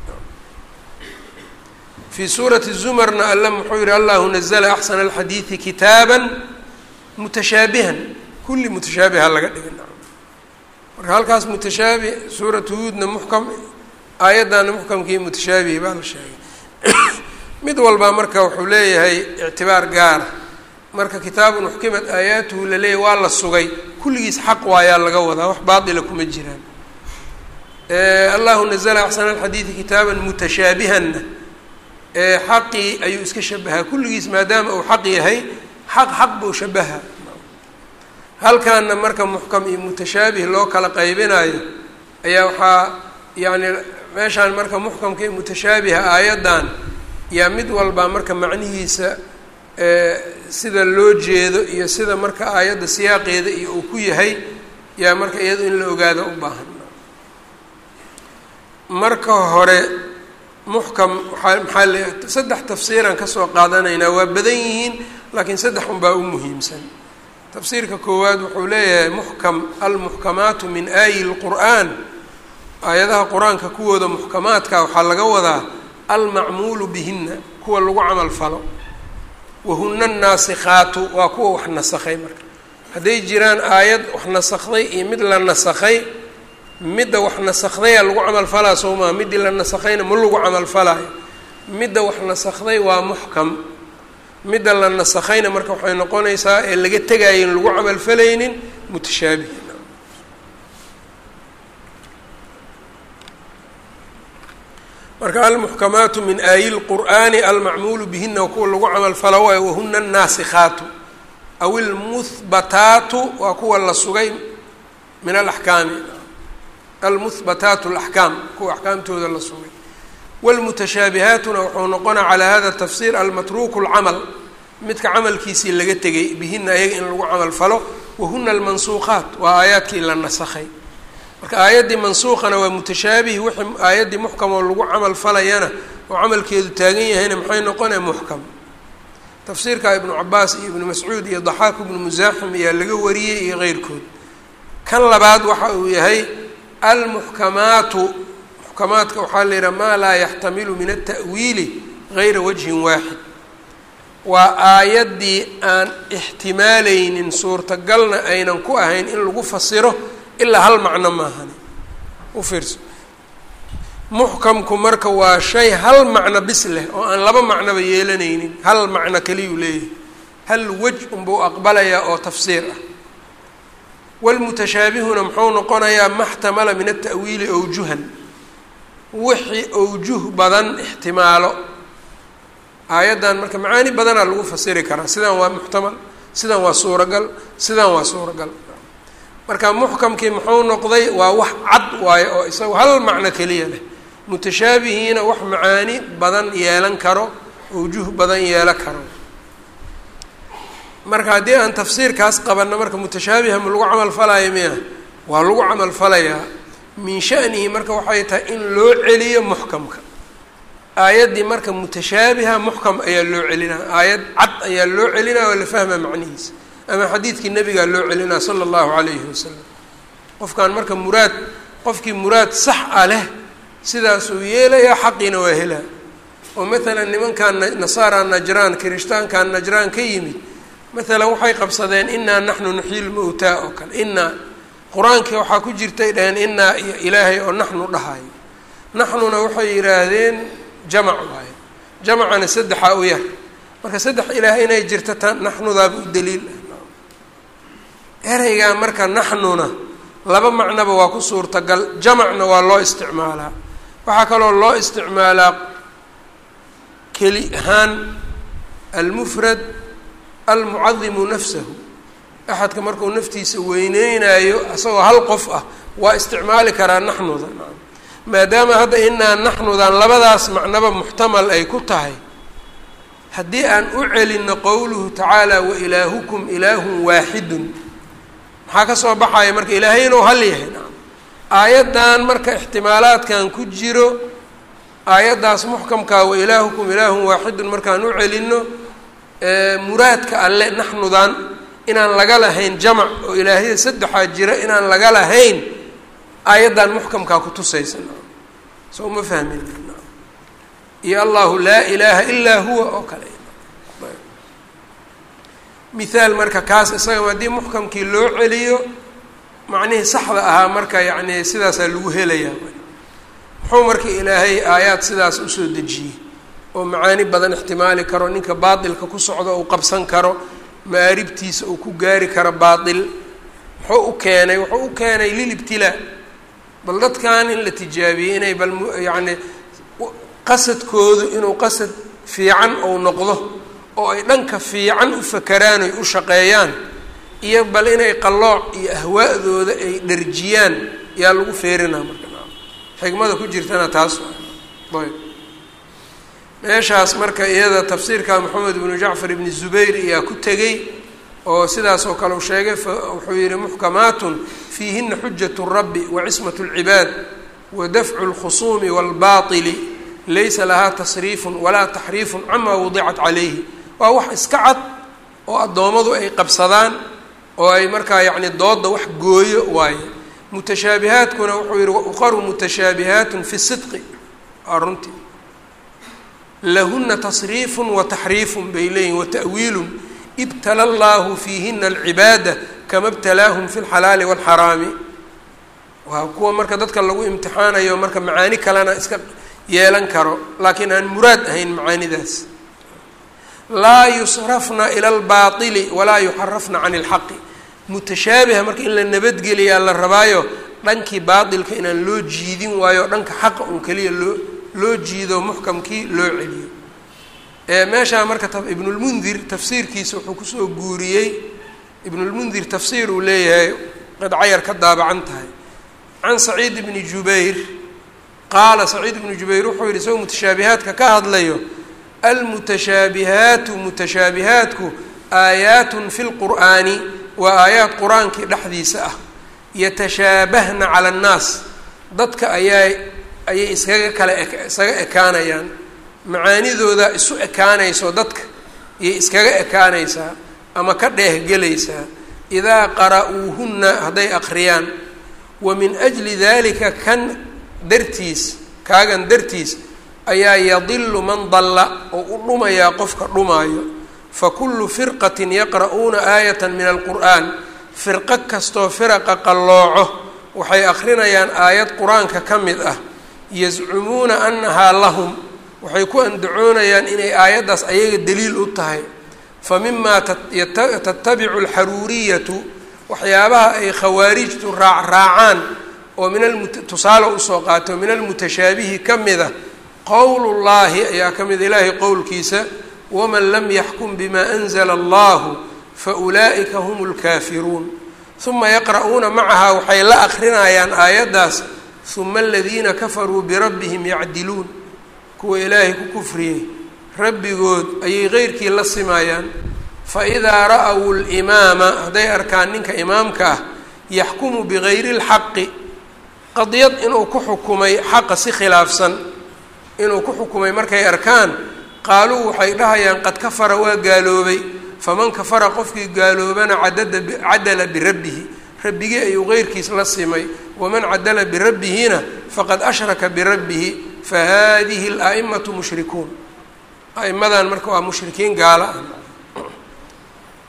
fii suurati zumarna alle muxuu yihi allahu nazla axsana alxadiidi kitaaban mutashaabihan kulli mutashaabiha laga dhigay marka halkaas mutashaabih suuratu huudna muxkam aayaddaana muxkamkii mutashaabihi baa la sheegay mid walbaa marka wuxuu leeyahay ictibaar gaara marka kitaabun uxkimat aayaatuhu laleeyahy waa la sugay kulligiis xaq waayaa laga wadaa wax baatila kuma jiraan allahu nazla axsana alxadiidi kitaaban mutashaabihanna xaqii ayuu iska shabahaa kulligiis maadaama uu xaq yahay xaq xaq buu shabaha halkaana marka muxkam iyo mutashaabih loo kala qaybinayo ayaa waxaa yacni meeshaan marka muxkamka iyo mutashaabiha aayaddan yaa mid walbaa marka macnihiisa sida loo jeedo iyo sida marka aayadda siyaaqeeda iyo uu ku yahay yaa marka iyado in la ogaado u baahan marka hore muxkam waaa maxaa le saddex tafsiiran kasoo qaadanaynaa waa badan yihiin laakiin saddex unbaa u muhiimsan tafsiirka koowaad wuxuu leeyahay muxkam almuxkamaatu min aayi lqur'aan aayadaha qur-aanka kuwooda muxkamaadka waxaa laga wadaa almacmuulu bihina kuwa lagu camal falo wahuna annaasikhaatu waa kuwa wax nasakhay marka hadday jiraan aayad wax nasakday iyo mid la nasakhay midda wax nasakhdayaa lagu camal falaa soo maa middii la nasakhayna ma lagu camal falaayo midda wax nasakhday waa muxkam midda la nasakhayna marka waxay noqonaysaa ee laga tegaayo in lagu camal falaynin mutashaabih marka almuxkamaatu min aayi lqur'aani almacmuulu bihina kuwa lagu camal fala waayo wahuna annaasikhaatu aw ilmuhbataatu waa kuwa la sugay min alaxkaami almuhbataatu alaxkaam kuwa axkaamtooda la sugay wاlmutashaabihaatuna wuxuu noqonaa calaa hada tafsir almatruuku اlcamal midka camalkiisii laga tegay bihina ayaga in lagu camal falo wahuna almansuuqaat waa aayaadkii la nasakhay marka aayaddii mansuuqana waa mutashaabih wixii aayaddii muxkam oo lagu camal falayana oo camalkeedu taagan yahayna maxay noqonaya muxkam tafsiirka ibnu cabaas iyo ibnu mascuud iyo daxaak ibnu musaaxim ayaa laga wariyey iyo keyrkood kan labaad waxa uu yahay almuxkamaatu muxkamaadka waxaa la yidhaha maa laa yaxtamilu min alta'wiili gayra wajhin waaxid waa aayaddii aan ixtimaaleynin suurtagalna aynan ku ahayn in lagu fasiro ilaa hal macno maahani u fiirso muxkamku marka waa shay hal macno bis leh oo aan laba macnoba yeelanaynin hal macno keliyuu leeyahay hal wej unbuu aqbalayaa oo tafsiir ah walmutashaabihuna muxuu noqonayaa maxtamala min alta'wiili awjuhan wixii awjuh badan ixtimaalo aayaddan marka macaani badanaa lagu fasiri karaa sidan waa muxtamal sidan waa suuragal sidan waa suuragal marka muxkamkii muxuu noqday waa wax cad waayo oo isaga hal macno keliya leh mutashaabihiina wax macaani badan yeelan karo awjuh badan yeelo karo marka haddii aan tafsiirkaas qabanno marka mutashaabiha ma lagu camal falaayo miya waa lagu camal falayaa min shanihi marka waxay tahay in loo celiyo muxkamka aayaddii marka mutashaabiha muxkam ayaa loo celinaa aayad cad ayaa loo celinaa oo la fahma macnihiisa ama xadiidkii nabigaa loo celinaa sala allahu calayhi wasalam qofkan marka muraad qofkii muraad sax ah leh sidaasuu yeelayaa xaqiina waa helaa oo maalan nimankan nasaara najraan kirishtaankan najraan ka yimid maalan waxay qabsadeen inaa naxnu nuxyi lmowtaa oo kale inaa qur-aankii waxaa ku jirtay dhaheen inaa iyo ilaahay oo naxnu dhahayo naxnuna waxay yidhaahdeen jamac waayo jamacana saddexaa u yar marka saddex ilaah inay jirto ta naxnudaaba u daliil ah ereygaa marka naxnuna laba macnoba waa ku suurtagal jamacna waa loo isticmaalaa waxaa kaloo loo isticmaalaa keli ahaan almufrad almucadimu nafsahu axadka markuu naftiisa weyneynayo isagoo hal qof ah waa isticmaali karaa naxnuda maadaama hadda inaa naxnudan labadaas macnoba muxtamal ay ku tahay haddii aan u celinno qowluhu tacaala wa ilaahukum ilaahun waaxidun maxaa ka soo baxaya marka ilaahay inuu hal yahay aayaddan marka ixtimaalaadkan ku jiro aayaddaas muxkamkaa wa ilaahukum ilaahun waaxidun markaan u celinno muraadka alle naxnudan inaan laga lahayn jamac oo ilaahya saddexaa jira inaan laga lahayn aayaddan muxkamkaa kutusaysa soo ma fahmin iyo allahu laa ilaaha ilaa huwa oo kale mithaal marka kaas isaga haddii muxkamkii loo celiyo macnihii saxda ahaa marka yacni sidaasaa lagu helayaa muxuu marka ilaahay aayaad sidaas usoo dejiyey oo macaani badan ixtimaali karo ninka baatilka ku socdo uu qabsan karo maaribtiisa uu ku gaari karo baatil muxuu u keenay wuxuu u keenay lilibtilaa bal dadkan in la tijaabiyey inay bal yacni qasadkoodu inuu qasad fiican ou noqdo oo ay dhanka fiican u fakeraan oy u shaqeeyaan iyo bal inay qallooc iyo ahwaa'dooda ay dharjiyaan yaa lagu feerinaa marka xikmada ku jirtana taas ayb meeshaas marka iyada tafsiirka moxamed ibnu jacfar ibni zubayr ayaa ku tegey oo sidaas oo kale u sheegay wuxuu yihi muxkamaatun fiihina xujat rabbi wa cismat اlcibaad wa dafcu اlkhusuumi wاlbaطili laysa lahaa tasriifun walaa taxriifun camaa wadicat calayhi waa wax iska cad oo addoommadu ay qabsadaan oo ay markaa yacni dooda wax gooyo waaye mutashaabihaadkuna wuxuu yihi wauqaru mutashaabihaatun fi sidqi waa runtii lahuna tasriifun wa taxriifun bay leeyihin wa ta'wiilun ibtala allahu fiihina alcibaada kama btalaahum fi lxalaali waalxaraami waa kuwa marka dadka lagu imtixaanayo marka macaani kalena iska yeelan karo laakiin aan muraad ahayn macaanidaas laa yusrafna ila albaili walaa yuxarafna can ilxaqi mutashaabiha marka in la nabadgeliyaa la rabaayo dhankii baatilka inaan loo jiidin waayo dhanka xaqa un keliya loo loo jiido muxkamkii loo celiyo meeshaa marka ibnulmundir tafsiirkiisa wuxuu kusoo guuriyey ibnulmundir tafsiir uu leeyahay qadcayar ka daabacan tahay can saciid ibni jubayr qaala saciid ibnu jubayr wuxuu yihi isagoo mutashaabihaadka ka hadlayo almutashaabihaatu mutashaabihaatku aayaatun fi lqur'aani waa aayaad qur-aankii dhexdiisa ah yatashaabahna cala annaas dadka ayaa ayay iskaga kale iskaga ekaanayaan macaanidooda isu ekaanayso dadka ayay iskaga ekaanaysaa ama ka dheehgelaysaa idaa qara'uuhunna hadday aqriyaan wa min ajli dalika kan dartiis kaagan dartiis ayaa yadilu man dalla oo u dhumayaa qofka dhumaayo fa kullu firqatin yaqra'uuna aayata min alqur'aan firqo kastoo firaqa qallooco waxay akrinayaan aayad qur-aanka ka mid ah yazcumuuna annahaa lahum waxay ku andacoonayaan inay aayaddaas ayaga daliil u tahay fa mimaa tatabicu alxaruuriyatu waxyaabaha ay khawaarijtu raacraacaan oo min tusaale usoo qaato min almutashaabihi ka mid a qowl llaahi ayaa ka mid ilaahay qowlkiisa waman lam yaxkum bima anzla allahu faulaa'ika hum lkaafiruun uma yaqra'uuna macaha waxay la akrinayaan aayaddaas uma aladiina kafaruu birabbihim yacdiluun kuwa ilaahay ku kufriyey rabbigood ayay qeyrkii la simayaan faidaa ra'w limaama hadday arkaan ninka imaamka ah yaxkumu bigayri اlxaqi qadiyad inuu ku xukumay xaqa si khilaafsan inuu ku xukumay markay arkaan qaaluu waxay dhahayaan qad kafara waa gaaloobay faman kafara qofkii gaaloobana cadada cadala birabbihi rabbigii ayuu qeyrkiis la simay waman cadala birabbihina faqad ashraka birabbihi fahadihi اla'imatu mushrikuun a'imadan marka waa mushrikiin gaala ah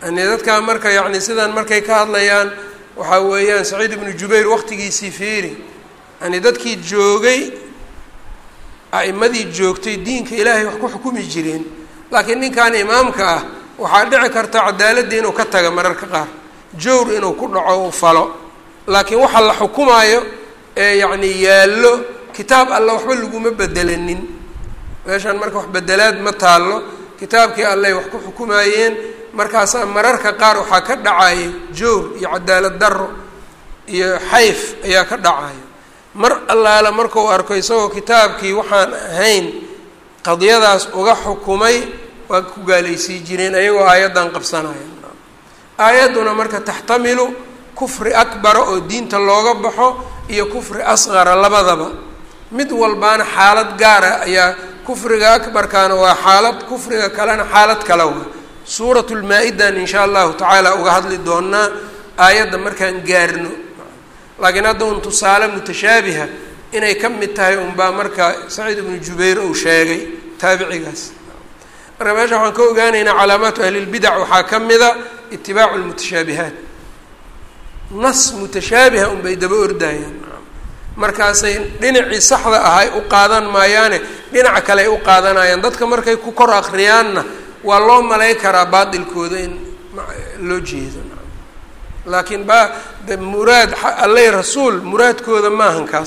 yani dadkaa marka yacni sidan markay ka hadlayaan waxaa weeyaan saciid ibnu jubayr waqtigiisii fiiri yani dadkii joogay a'imadii joogtay diinka ilaahay wax ku xukumi jireen laakiin ninkan imaamka ah waxaa dhici karta cadaaladii inuu ka taga mararka qaar jawr inuu ku dhaco u falo laakiin waxa la xukumaayo ee yacni yaallo kitaab alla waxba laguma bedelanin meeshaan marka wax bedelaad ma taallo kitaabkii allay wax ku xukumaayeen markaasaa mararka qaar waxaa ka dhacaya jawr iyo cadaalad darro iyo xayf ayaa ka dhacaya mar allaala markuu arko isagoo kitaabkii waxaan ahayn qadiyadaas uga xukumay waa ku gaalaysii jireen ayagoo aayaddan qabsanaya aayadduna marka taxtamilu kufri akbara oo diinta looga baxo iyo kufri asqara labadaba mid walbaana xaalad gaara ayaa kufriga akbarkaana waa xaalad kufriga kalena xaalad kale waa suuratu lmaa-idan insha allahu tacaala uga hadli doonaa aayadda markaan gaarno laakiin hadda un tusaale mutashaabiha inay ka mid tahay unbaa marka saciid ibnu jubayr uu sheegay taabicigaas marka meesha waxaan ka ogaanaynaa calaamaatu ahlilbidac waxaa ka mida itibaacu lmutashaabihaat nas mutashaabiha unbay daba ordayaan markaasay dhinacii saxda ahay u qaadan maayaane dhinaca kale ay u qaadanayaan dadka markay ku kor akriyaanna waa loo malay karaa baatilkooda in loo jeedo laakiin ba de muraad allay rasuul muraadkooda maahan kaas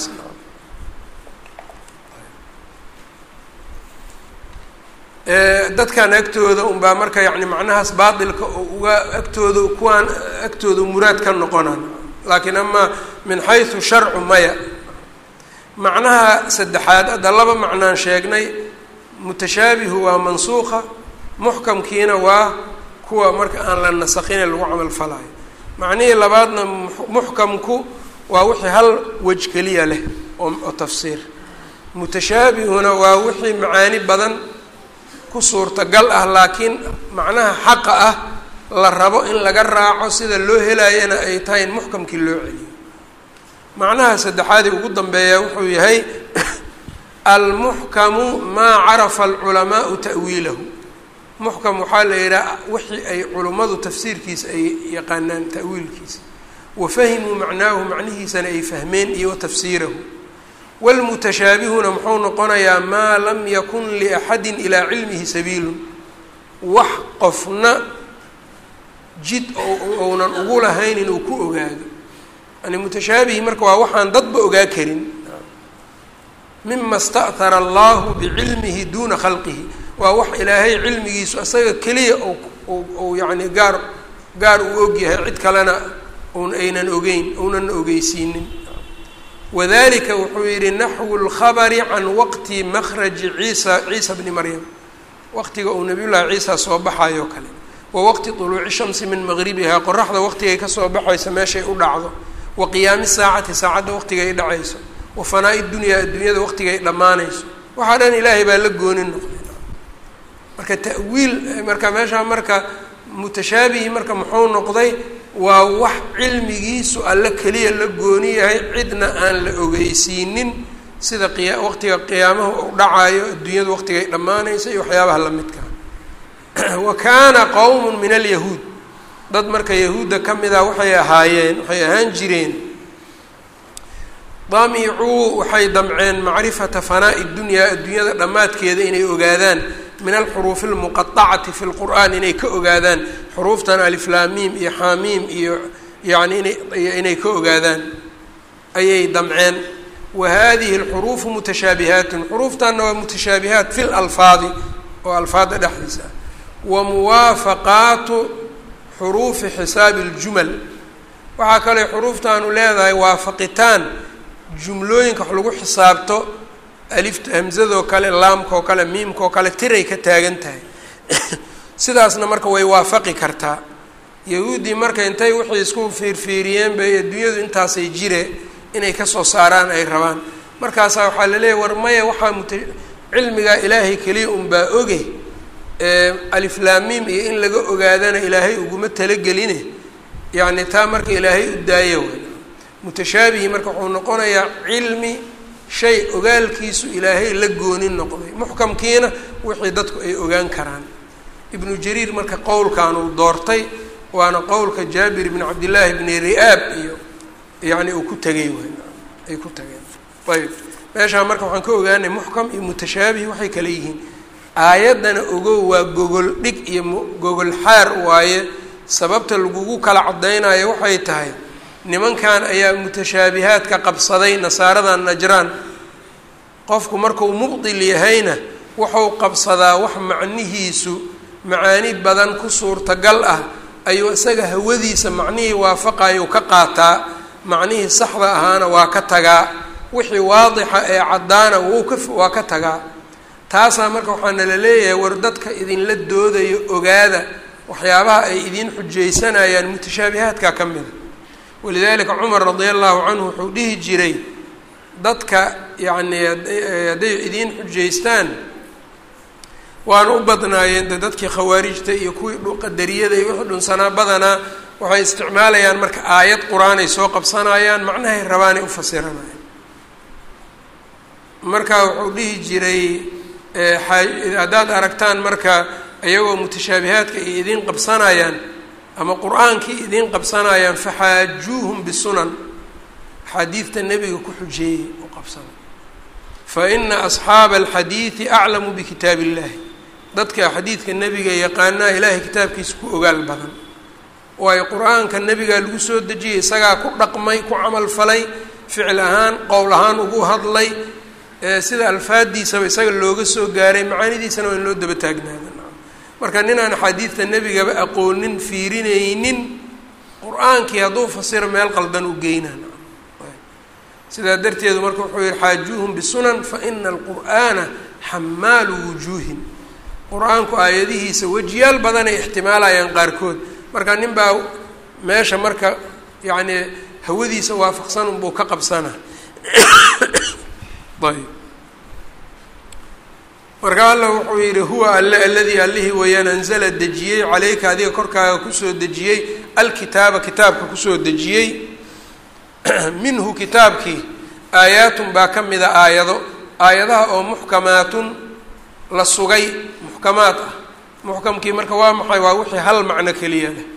dadkan agtooda unbaa marka yani macnahaas baatilka oo uga agtooda kuwaan agtooda muraad ka noqonan laakiin amaa min xaysu sharcu maya macnaha saddexaad hadda laba macnaan sheegnay mutashaabihu waa mansuuqa muxkamkiina waa kuwa marka aan la nasakine lagu camal falaayo macnihii labaadna muxkamku waa wixii hal wej keliya leh oo tafsiir mutashaabihuna waa wixii macaani badan ku suurtagal ah laakiin macnaha xaqa ah la rabo in laga raaco sida loo helaayana ay tahay in muxkamkii loo celiyo macnaha saddexaadii ugu dambeeya wuxuu yahay almuxkamu maa carafa alculamaau ta'wiilahu muxkam waxaa la yidhaha wixii ay culummadu tafsiirkiisa ay yaqaanaan ta'wiilkiisa wa fahimuu macnaahu macnihiisana ay fahmeen iyo wa tafsiirahu wlmutashaabihuna muxuu noqonayaa maa lam yakun liaxadin ilaa cilmihi sabiilun wax qofna jid ounan ugu lahayn inuu ku ogaado yani mutashaabihi marka waa waxaan dadba ogaa karin mima sta'hara allahu bicilmihi duuna khalqihi waa wax ilaahay cilmigiisu isaga keliya ou yani gaar gaar uu ogyahay cid kalena un aynan ogeyn ounan ogeysiinin wadalika wuxuu yihi naxwu lkhabari can waqti makhraji ciisa ciisa bni maryam waqtiga uu nabiy llahi ciisa soo baxayo kale wa waqti طuluuci shamsi min maqribihaa qoraxda waqtigay kasoo baxayso meeshay u dhacdo wa qiyaami saacati saacadda waqtigay dhacayso wa fanaa-i dunyaa adduunyada waqtigay dhammaanayso waxaa dhan ilaahay baa la goonin noqday marka ta'wiil marka meeshaa marka mutashaabihi marka muxuu noqday waa wax cilmigiisu alle keliya la gooni yahay cidna aan la ogeysiinin sida qiya waqtiga qiyaamaha uu dhacayo adduunyada waqtigay dhammaanaysa iyo waxyaabaha lamidka wa kaana qowmun min alyahuud dad marka yahuudda ka mid ah waxay ahaayeen waxay ahaan jireen damicuu waxay damceen macrifata fanaa'i dunyaa adduunyada dhammaadkeeda inay ogaadaan min alxuruufi almuqaacati fi lqur'aan inay ka ogaadaan xuruuftan aliflaamiim iyo xaamiim iyo yani ina inay ka ogaadaan ayay damceen wa hadihi alxuruufu mutashaabihaatun xuruuftanna waa mutashaabihaat fi lalfaadi oo alfaada dhexdiisa ah wa muwaafaqaatu xuruufi xisaabi ljumal waxaa kale xuruuftaanu leedahay waafaqitaan jumlooyinka wax lagu xisaabto alifta hamzadoo kale laamkaoo kale miimkaoo kale tiray ka taagan tahay sidaasna marka way waafaqi kartaa yahuuddii marka intay wixii isku fiirfiiriyeen bay adduunyadu intaasay jire inay kasoo saaraan ay rabaan markaasaa waxaa la leeyahy war maya waxaa muta cilmigaa ilaahay keliya unbaa oge aliflaamiim iyo in laga ogaadana ilaahay uguma talageline yacni taa marka ilaahay u daaya way mutashaabihi marka wuxuu noqonayaa cilmi shay ogaalkiisu ilaahay la goonin noqday muxkamkiina wixii dadku ay ogaan karaan ibnu jariir marka qowlkan uu doortay waana qowlka jaabir bni cabdillaahi bni ri'aab iyo yacni uu ku tegay ay ku tageen ayb meeshaa marka waxaan ka ogaanay muxkam iyo mutashaabih waxay kale yihiin aayaddana ogow waa gogol dhig iyo gogol xaar waaye sababta lagugu kala caddaynayo waxay tahay nimankan ayaa mutashaabihaadka qabsaday nasaaradan najraan qofku markuu mubdil yahayna wuxuu qabsadaa wax macnihiisu macaani badan ku suurtagal ah ayuu isaga hawadiisa macnihii waafaqayu ka qaataa macnihii saxda ahaana waa ka tagaa wixii waadixa ee caddaana wuu ka waa ka tagaa taasaa marka waxaana la leeyahay war dadka idinla doodayo ogaada waxyaabaha ay idiin xujaysanayaan mutashaabihaadka ka mida walidaalika cumar radia allahu canhu wuxuu dhihi jiray dadka yacni hadday idiin xujaystaan waana u badnaayeen de dadkii khawaarijta iyo kuwii qadariyada iyo wixii dhunsanaa badanaa waxay isticmaalayaan marka aayad qur-aan ay soo qabsanayaan macnahay rabaanay u fasiranayaan marka wuxuu dhihi jiray haddaad aragtaan marka iyagoo mutashaabihaadka ay idiin qabsanayaan ama qur-aankii idiin qabsanayaan faxaajuuhum bisunan axaadiidta nebiga ku xujeeyey u qabsana fa ina asxaaba alxadiidi aclamu bikitaab illahi dadka xadiidka nebiga yaqaanaa ilaahay kitaabkiisa ku ogaal badan waayo qur-aanka nebigaa lagu soo dejiyey isagaa ku dhaqmay ku camal falay ficil ahaan qowl ahaan ugu hadlay sida alfaadiisaba isaga looga soo gaaray macaanidiisana waa in loo daba taagnaada marka nin aan axaadiidta nebigaba aqoonin fiirinaynin qur-aankii hadduu fasiro meel qaldan u geynaa sidaa darteedu marka wuxuu yihi xaajuuhum bisunan fa ina alqur'aana xamaalu wujuuhin qur-aanku aayadihiisa wejiyaal badanay ixtimaalayaan qaarkood marka nin baa meesha marka yacni hawadiisa waafaqsan unbuu ka qabsana ayb marka alla wuxuu yidhi huwa alle aladii allihii weeyaan anzala dejiyey caleyka adiga korkaaga kusoo dejiyey alkitaaba kitaabka kusoo dejiyey minhu kitaabkii aayaatun baa ka mida aayado aayadaha oo muxkamaatun la sugay muxkamaad ah muxkamkii marka waa maxay waa wixii hal macno keliya leh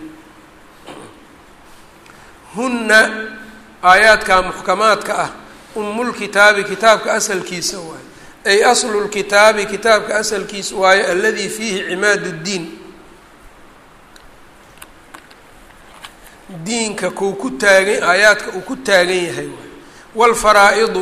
hunna aayaadka muxkamaadka ah umulkitaabi kitaabka asalkiisa waaye ay aslu lkitaabi kitaabka asalkiisa waaye aladii fiihi cimaad ddiin diinka kuu ku taagan aayaadka uu ku taagan yahay waay waalfaraa-idu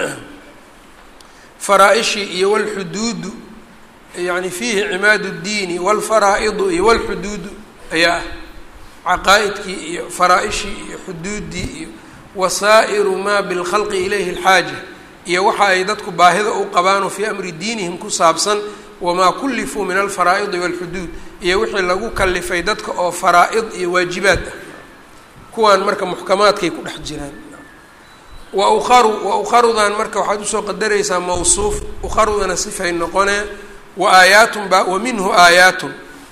faraa-ishii iyo walxuduudu yani fiihi cimaad ddiini waalfaraa-idu iyo walxuduudu ayaa ah caqaa-idkii iyo faraa-ishii iyo xuduuddii iyo wasaa'iru maa bilkhalqi ilayhi alxaaja iyo waxa ay dadku baahida u qabaanoo fii amri diinihim ku saabsan wamaa kullifuu min alfaraa'idi waalxuduud iyo wixii lagu kalifay dadka oo faraa-id iyo waajibaad ah kuwaan marka muxkamaadkay ku dhex jiraan wa ukharu wa ukharudan marka waxaad usoo qadaraysaa mawsuuf ukharudana sifay noqonee wa aayaatun baa wa minhu aayaatun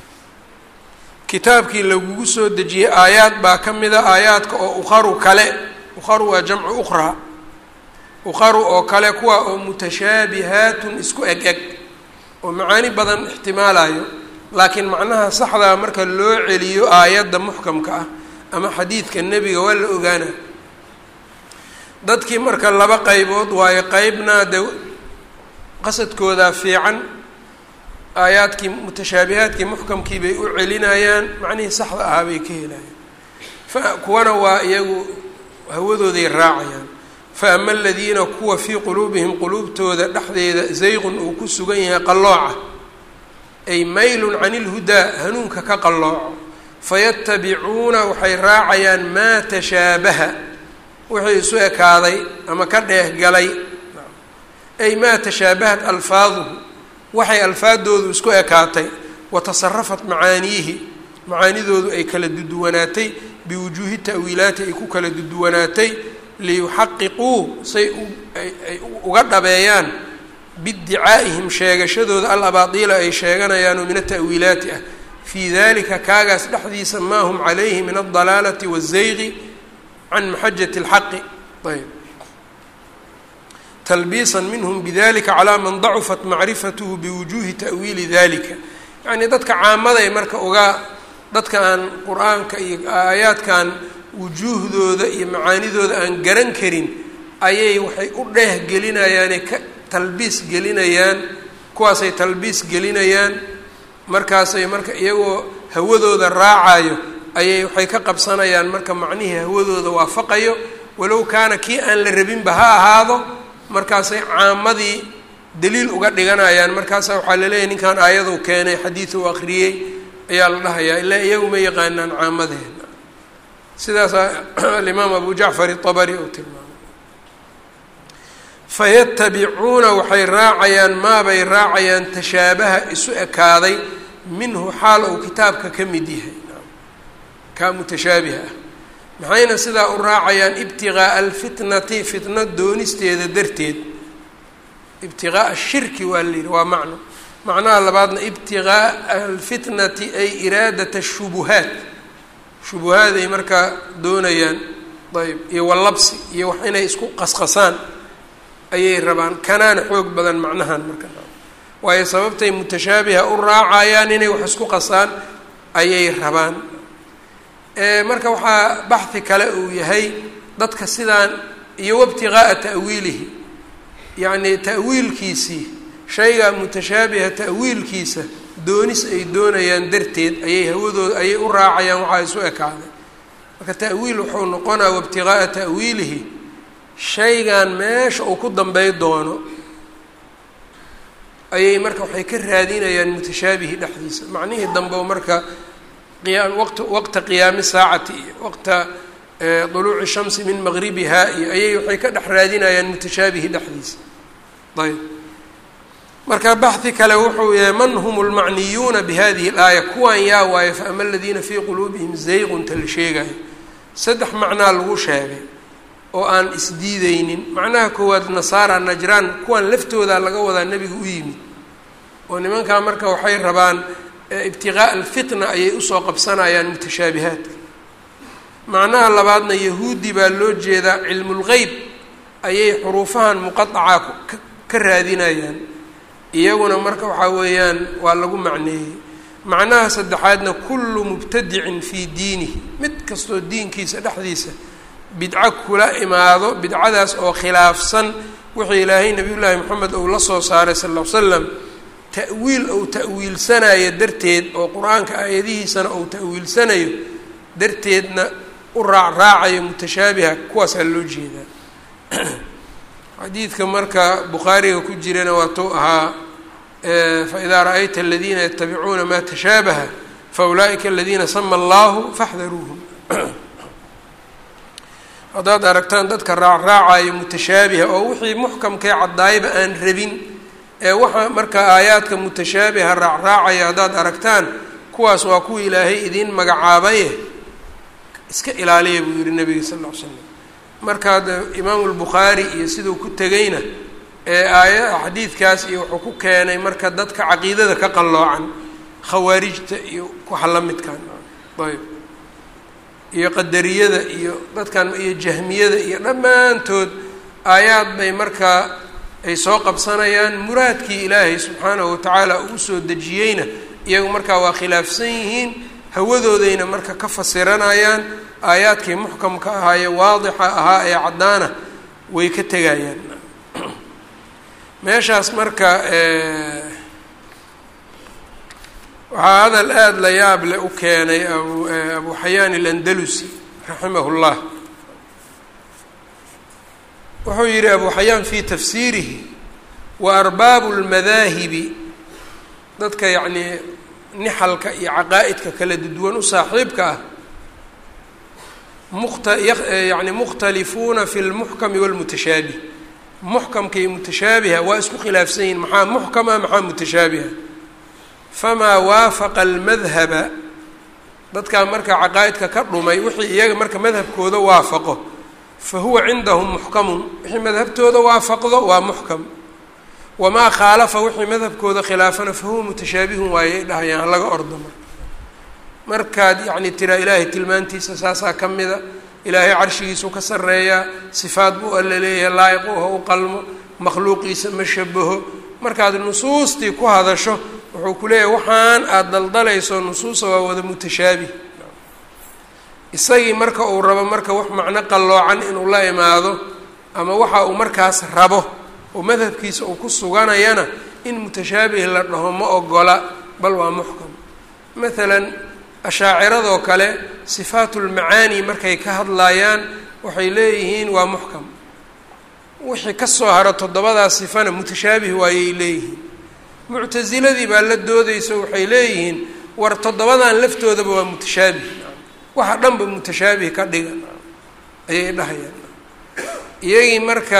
kitaabkii lagugu soo dejiyey aayaad baa ka mida aayaadka oo ukharu kale ukharu waa jamcu ukhraa ukharu oo kale kuwa oo mutashaabihaatun isku eg eg oo macaani badan ixtimaalayo laakiin macnaha saxdaa marka loo celiyo aayadda muxkamka ah ama xadiidka nebiga waa la ogaana dadkii marka laba qaybood waayo qeybna de qasadkoodaa fiican aayaadkii mutashaabihaadkii muxkamkii bay u celinayaan macnihii saxda ahaa bay ka helayaan fa kuwana waa iyagu hawadooday raacayaan fa ama aladiina kuwa fii quluubihim quluubtooda dhexdeeda zayqun uu ku sugan yahay qallooca ay maylun can ilhudaa hanuunka ka qallooco fayatabicuuna waxay raacayaan maa tashaabaha wixii isu ekaaday ama ka dheehgalay ay maa tashaabahat alfaaduhu waxay alfaadoodu isku ekaatay wa tasarafat macaaniyihi macaanidoodu ay kala duduwanaatay biwujuuhi ta'wiilaati ay ku kala duduwanaatay liyuxaqiquu say ay uga dhabeeyaan biiddicaa'ihim sheegashadooda al abaadiila ay sheeganayaanoo min ata'wiilaati ah fii dalika kaagaas dhexdiisa maa hum calayhi min aldalaalati waazayqi can maxajati اlxaqi ayb talbiisan minhm bidalika calaa man dacufat macrifathu biwujuuhi ta'wiili dalika yacnii dadka caamaday marka uga dadka aan qur-aanka iyo aayaadkan wujuuhdooda iyo macaanidooda aan garan karin ayay waxay u dheeh gelinayaane ka talbiis gelinayaan kuwaasay talbiis gelinayaan markaasay marka iyagoo hawadooda raacayo ayay waxay ka qabsanayaan marka macnihii hawadooda waafaqayo walow kaana kii aan la rabinba ha ahaado markaasay caamadii daliil uga dhiganayaan markaasa waxaa laleeyahy ninkan aayaduu keenay xadiidu akhriyey ayaa la dhahayaa ilaa iyagu ma yaqaanaan caamadeena sidaasaa alimaam abu jacfar itabari uu tilmaamay fayatabicuuna waxay raacayaan maabay raacayaan tashaabaha isu ekaaday minhu xaal uu kitaabka ka mid yahay kaa mutashaabiha ah maxayna sidaa u raacayaan ibtiqaa'a alfitnati fitna doonisteeda darteed ibtiqaa'a shirki waa la yidhi waa macno macnaha labaadna ibtiqaa'a alfitnati ay iraadat ashubuhaat shubuhaad ay markaa doonayaan ayb iyo wallabsi iyo wax inay isku qasqasaan ayay rabaan kanaana xoog badan macnahan marka waayo sababtay mutashaabiha u raacayaan inay wax isku qasaan ayay rabaan marka waxaa baxhi kale uu yahay dadka sidaan iyo wabtiqaa'a ta'wiilihi yacni ta'wiilkiisii shayga mutashaabiha ta'wiilkiisa doonis ay doonayaan darteed ayay hawadooda ayay u raacayaan waxaa isu ekaaday marka ta'wiil wuxuu noqonaa wabtiqaa'a ta'wiilihi shaygan meesha uu ku dambey doono ayay marka waxay ka raadinayaan mutashaabihi dhexdiisa macnihii dambe marka qiyaa waqt waqta qiyaami saacati iyo waqta duluuci shamsi min maqribiha iyo ayay waxay ka dhex raadinayaan mutashaabihi dhexdiisa ayb marka baxhi kale wuxuu yahay man hum lmacniyuuna bihadihi اlaaya kuwan yaa waayo faama aladiina fii quluubihim zayqunta la sheegayo saddex macnaa lagu sheegay oo aan isdiideynin macnaha koowaad nasaara najraan kuwan laftooda laga wadaa nebiga u yimid oo nimankaa marka waxay rabaan ibtiqaa'a alfitna ayay usoo qabsanayaan mutashaabihaadka macnaha labaadna yahuudi baa loo jeedaa cilmulgeyb ayay xuruufahan muqadaca ka raadinayaan iyaguna marka waxaa weeyaan waa lagu macneeyey macnaha saddexaadna kullu mubtadicin fii diinihi mid kastoo diinkiisa dhexdiisa bidco kula imaado bidcadaas oo khilaafsan wuxuu ilaahay nabiy llaahi moxamed uu la soo saaray sal ll ly slam ta'wiil ou ta'wiilsanayo darteed oo qur-aanka aayadihiisana ou ta'wiilsanayo darteedna u raacraacayo mutashaabiha kuwaasaa loo jeedaa xadiidka marka bukhaariga ku jirana waatuu ahaa faidaa ra'ayta aladiina yatabicuuna maa tashaabaha faulaa'ika aladiina sama allahu faxdaruuhum haddaad aragtaan dadka raacraacayo mutashaabiha oo wixii muxkamkee caddaayba aan rabin ee waxa marka aayaadka mutashaabiha raacraacaya haddaad aragtaan kuwaas waa kuwa ilaahay idiin magacaabaye iska ilaaliya buu yihi nabiga sal ll ly slam markaad imaamu lbukhaari iyo siduu ku tegayna ee aaya xadiidkaas iyo wuxuu ku keenay marka dadka caqiidada ka qalloocan khawaarijta iyo waxa la midkan ayb iyo qadariyada iyo dadkan iyo jahmiyada iyo dhammaantood aayaad bay markaa ay soo qabsanayaan muraadkii ilaahay subxaanahu watacaala uu usoo dejiyeyna iyagu markaa waa khilaafsan yihiin hawadoodayna marka ka fasiranayaan aayaadkii muxkamka ahaa ee waadixa ahaa ee caddaana way ka tegayaan meeshaas marka waxaa hadal aada la yaab le u keenay abu abu xayaan alandalusi raximah llah wuxuu yihi abu xayaan fi tafsiirihi wa arbaabu lmadaahibi dadka yacnii nixalka iyo caqaa'idka kala duwan u saaxiibka ah muta yani mukhtalifuuna fi lmuxkami walmutashaabih muxkamka iyo mutashaabiha waa isku khilaafsan yihin maxaa muxkama maxaa mutashaabiha famaa waafaqa almadhaba dadkaa marka caqaa'idka ka dhumay wixii iyaga marka madhabkooda waafaqo fa huwa cindahum muxkamun wixii madhabtooda waafaqdo waa muxkam wamaa khaalafa wixii madhabkooda khilaafana fa huwa mutashaabihun waayay dhahayaan halaga ordamo markaad yacni tiraa ilaahay tilmaantiisa saasaa ka mida ilaahay carshigiisu ka sarreeyaa sifaad buu alla leeyahay laa'iquha u qalmo makhluuqiisa ma shabaho markaad nusuustii ku hadasho wuxuu wuxuu ku leeyahay waxaan aada daldalayso nusuusa waa wada mutashaabih isagii marka uu rabo marka wax macno qalloocan inuu la imaado ama waxa uu markaas rabo oo madhabkiisa uu ku suganayana in mutashaabih la dhaho ma ogola bal waa muxkam maalan ashaaciradoo kale sifaatulmacaani markay ka hadlayaan waxay leeyihiin waa muxkam wixii ka soo haro toddobadaas sifana mutashaabih waayay leeyihiin muctasiladii baa la doodayso waxay leeyihiin war toddobadan laftoodaba waa mutashaabih waxa dhanba mutashaabih ka dhiga ayay dhahayaan iyagii marka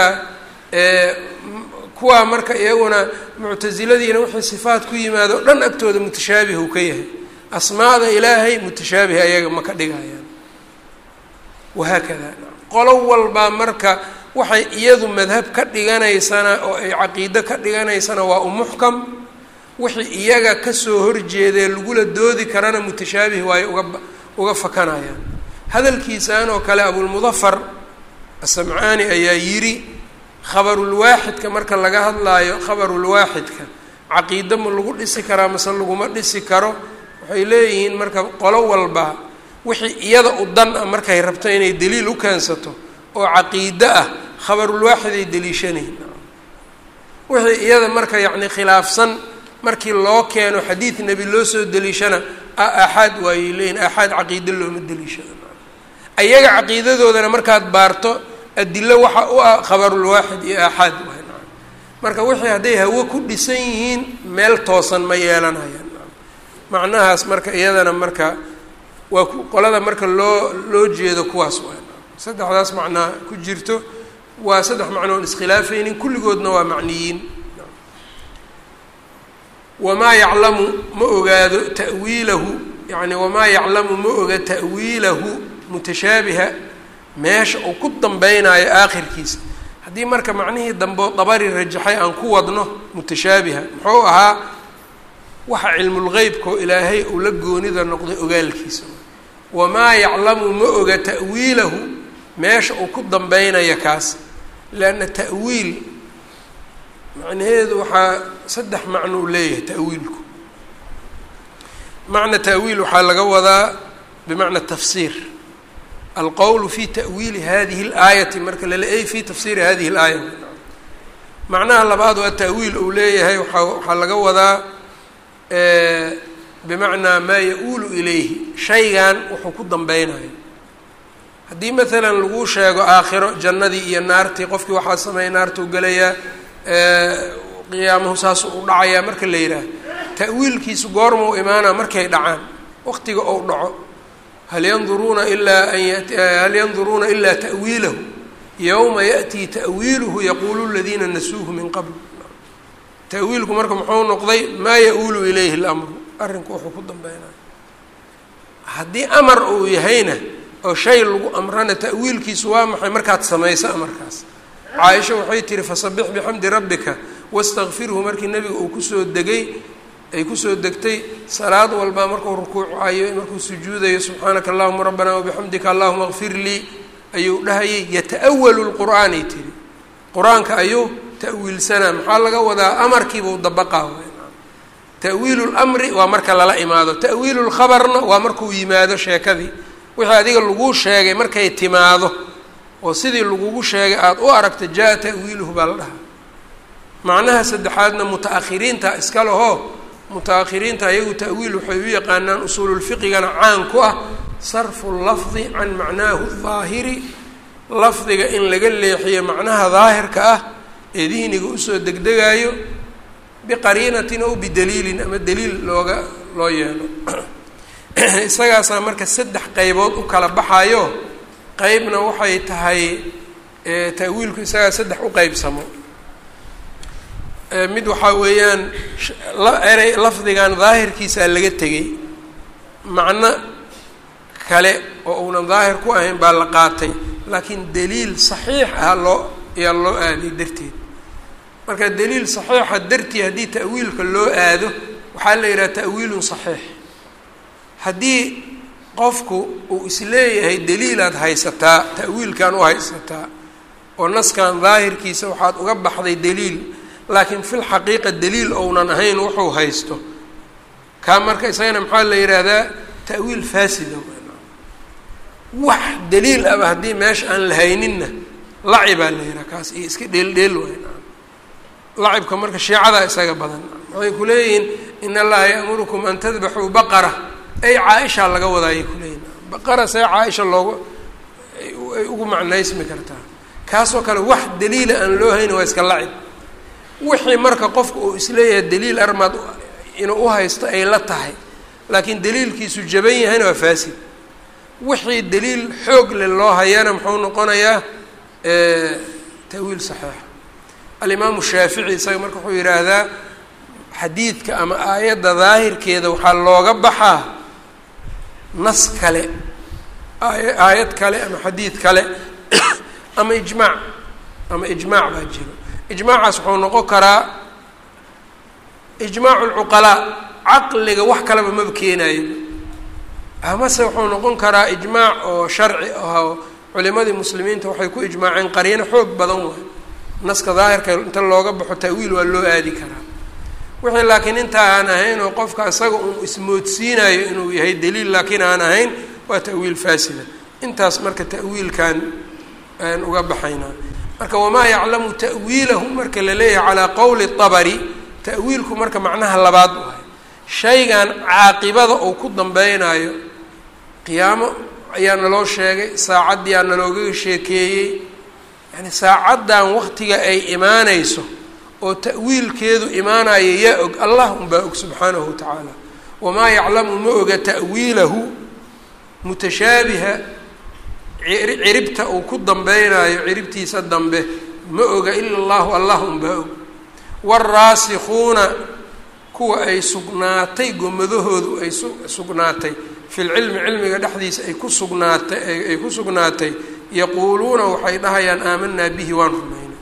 kuwaa marka iyaguna muctasiladiina wixii sifaat ku yimaado dhan agtooda mutashaabih uu ka yahay asmaada ilaahay mutashaabih ayaga ma ka dhigayaan wahaakada qolo walbaa marka waxay iyadu madhab ka dhiganaysana oo ay caqiido ka dhiganaysana waa u muxkam wixii iyaga kasoo horjeedee lagula doodi karana mutashaabih waayo uga uga fakanayaan hadalkiisaan oo kale abulmudafar asamcaani ayaa yidhi khabarulwaaxidka marka laga hadlaayo khabarulwaaxidka caqiido ma lagu dhisi karaa mase laguma dhisi karo waxay leeyihiin marka qolo walba wixii iyada u dan ah markay rabto inay daliil u keensato oo caqiide ah khabarulwaaxid ay deliishanayn wixii iyada marka yacni khilaafsan markii loo keeno xadiid nebi loo soo deliishana aaxaad waayay leeyihin aaxaad caqiide looma deliishado ayaga caqiidadoodana markaad baarto adilo waxa u ah khabarulwaaxid iyo aaxaad waay marka wixii hadday hawo ku dhisan yihiin meel toosan ma yeelanayaan macnahaas marka iyadana marka waa qolada marka loo loo jeedo kuwaas waay saddexdaas macnaa ku jirto waa saddex macno on iskhilaafaynin kulligoodna waa macniyiin wamaa yaclamu ma ogaado ta'wiilahu yani wamaa yaclamu ma oga ta'wiilahu mutashaabiha meesha uu ku dambeynaayo aakhirkiisa haddii marka macnihii dambe dabari rajaxay aan ku wadno mutashaabiha muxuu ahaa waxa cilmulgeybkao ilaahay uu la goonida noqday ogaalkiisa wamaa yaclamu ma oga ta'wiilahu meesha uu ku dambeynaya kaas leanna ta'wiil macnaheedu waxaa saddex macno uu leeyahay ta'wiilku macna ta'wiil waxaa laga wadaa bimacna tafsiir alqowlu fi ta'wiili hadihi اlaayati marka lala ey fi tafsiiri hadihi اlaaya macnaha labaad waa ta'wiil uu leeyahay waaa waxaa laga wadaa bimacnaa maa ya-uulu ilayhi shaygan wuxuu ku dambeynayo haddii maalan lagu sheego aakhiro jannadii iyo naartii qofkii waxaa sameeya naartuu gelayaa qiyaamuhu saasuu u dhacayaa marka la yidhaah ta'wiilkiisu goormau imaanaa markay dhacaan waqtiga ou dhaco hal yanduruuna ilaa an hal yanduruuna ilaa ta'wiilahu yowma yaأtii ta'wiiluhu yaquulu ladiina nasuuhu min qabl ta'wiilku marka muxuu noqday maa ya-uulu ilayhi اlamru arrinku wuxuu ku dambeynaya haddii amar uu yahayna oo shay lagu amrana ta'wiilkiisu waa maxay markaad samayso amarkaas caaisha waxay tihi fasabix bixamdi rabbika wastakfirhu markii nebiga uu kusoo degay ay kusoo degtay salaad walbaa markuu rukuucayo markuu sujuudayo subxaanaka allahuma rabbana wabixamdika allahuma kfir lii ayuu dhahayay yata-walu lqur'aanay tiri qur-aanka ayuu ta'wiilsanaa maxaa laga wadaa amarkiibuu dabaqaa ta'wiilu lmri waa marka lala imaado ta'wiilu lkhabarna waa markuu yimaado sheekadii wixii adiga laguu sheegay markay timaado oo sidii lagugu sheegay aada u aragta jaa ta'wiiluhu baa la dhahaa macnaha saddexaadna muta-akhiriinta iska lehoo muta-akhiriinta ayagu ta'wiil waxay u yaqaanaan usuululfiqigana caan ku ah sarfu lafdi can macnaahu daahiri lafdiga in laga leexiyo macnaha daahirka ah ee dihniga usoo degdegaayo biqariinatin ow bidaliilin ama daliil looga loo yeelo isagaasaa marka saddex qeybood u kala baxayo qeybna waxay tahay ta'wiilku isagaa saddex u qeybsamo mid waxaa weeyaan erey lafdigan daahirkiisaa laga tegay macno kale oo uunan daahir ku ahayn baa la qaatay laakiin daliil saxiix ah loo ayaa loo aaday darteed marka daliil saxiixa dartii haddii ta'wiilka loo aado waxaa la yidhaha ta'wiilun saxiix haddii qofku uu isleeyahay daliilaad haysataa ta'wiilkan u haysataa oo naskan daahirkiisa waxaad uga baxday daliil laakiin fil xaqiiqa daliil ounan ahayn wuxuu haysto kaa marka isagana maxaa la yidhaahdaa ta'wiil faasida wax daliil aba haddii meesha aan la hayninna laci baa la yidhaha kaas iyo iska dheeldheel waay lacibka marka shiicadaa isaga badan waxay ku leeyihiin in allaha ya'murukum an tadbaxuu baqara ay caaisha laga wadaayay kuleeyihin baqara see caaisha loogu ay ugu macnaysmi kartaa kaasoo kale wax daliila aan loo hayni waa iska lacib wixii marka qofka uu isleeyahay daliil armaad inuu uhaysto ay la tahay laakiin daliilkiisu jaban yahayna waa faasid wixii daliil xoog le loo hayana muxuu noqonayaa ta'wiil saxiixa alimaamu shaafici isaga marka wuxuu yidhaahdaa xadiidka ama aayadda daahirkeeda waxaa looga baxaa nas kale aaya aayad kale ama xadiid kale ama ijmaac ama ijmaac baa jiro ijmaacaas wuxuu noqon karaa ijmaacu lcuqalaa caqliga wax kaleba maba keenayo amase wuxuu noqon karaa ijmaac oo sharci ahoo culimadii muslimiinta waxay ku ijmaaceen qariino xoog badan waay naska daahirka inta looga baxo ta'wiil waa loo aadi karaa wixii laakiin inta aan ahayn oo qofka isaga uu ismoodsiinayo inuu yahay daliil laakiin aan ahayn waa ta'wiil faasida intaas marka ta'wiilkan aan uga baxaynaa marka wamaa yaclamu ta'wiilahu marka la leeyahay calaa qowli dabari ta'wiilku marka macnaha labaad waay shaygan caaqibada uu ku dambeynaayo qiyaamo ayaa naloo sheegay saacaddii aa nalooga sheekeeyey yani saacaddan waktiga ay imaanayso oo ta'wiilkeedu imaanayo yaa og allah unbaa og subxaanahu wa tacaala wamaa yaclamu ma oga ta'wiilahu mutashaabiha ciribta uu ku dambeynaayo ciribtiisa dambe ma oga ila allahu allah unbaa og waalraasikuuna kuwa ay sugnaatay gomadahoodu ay sugnaatay fi lcilmi cilmiga dhexdiisa ay ku sugnaatay ay ku sugnaatay yaquuluuna waxay dhahayaan aamanaa bihi waan rumaynay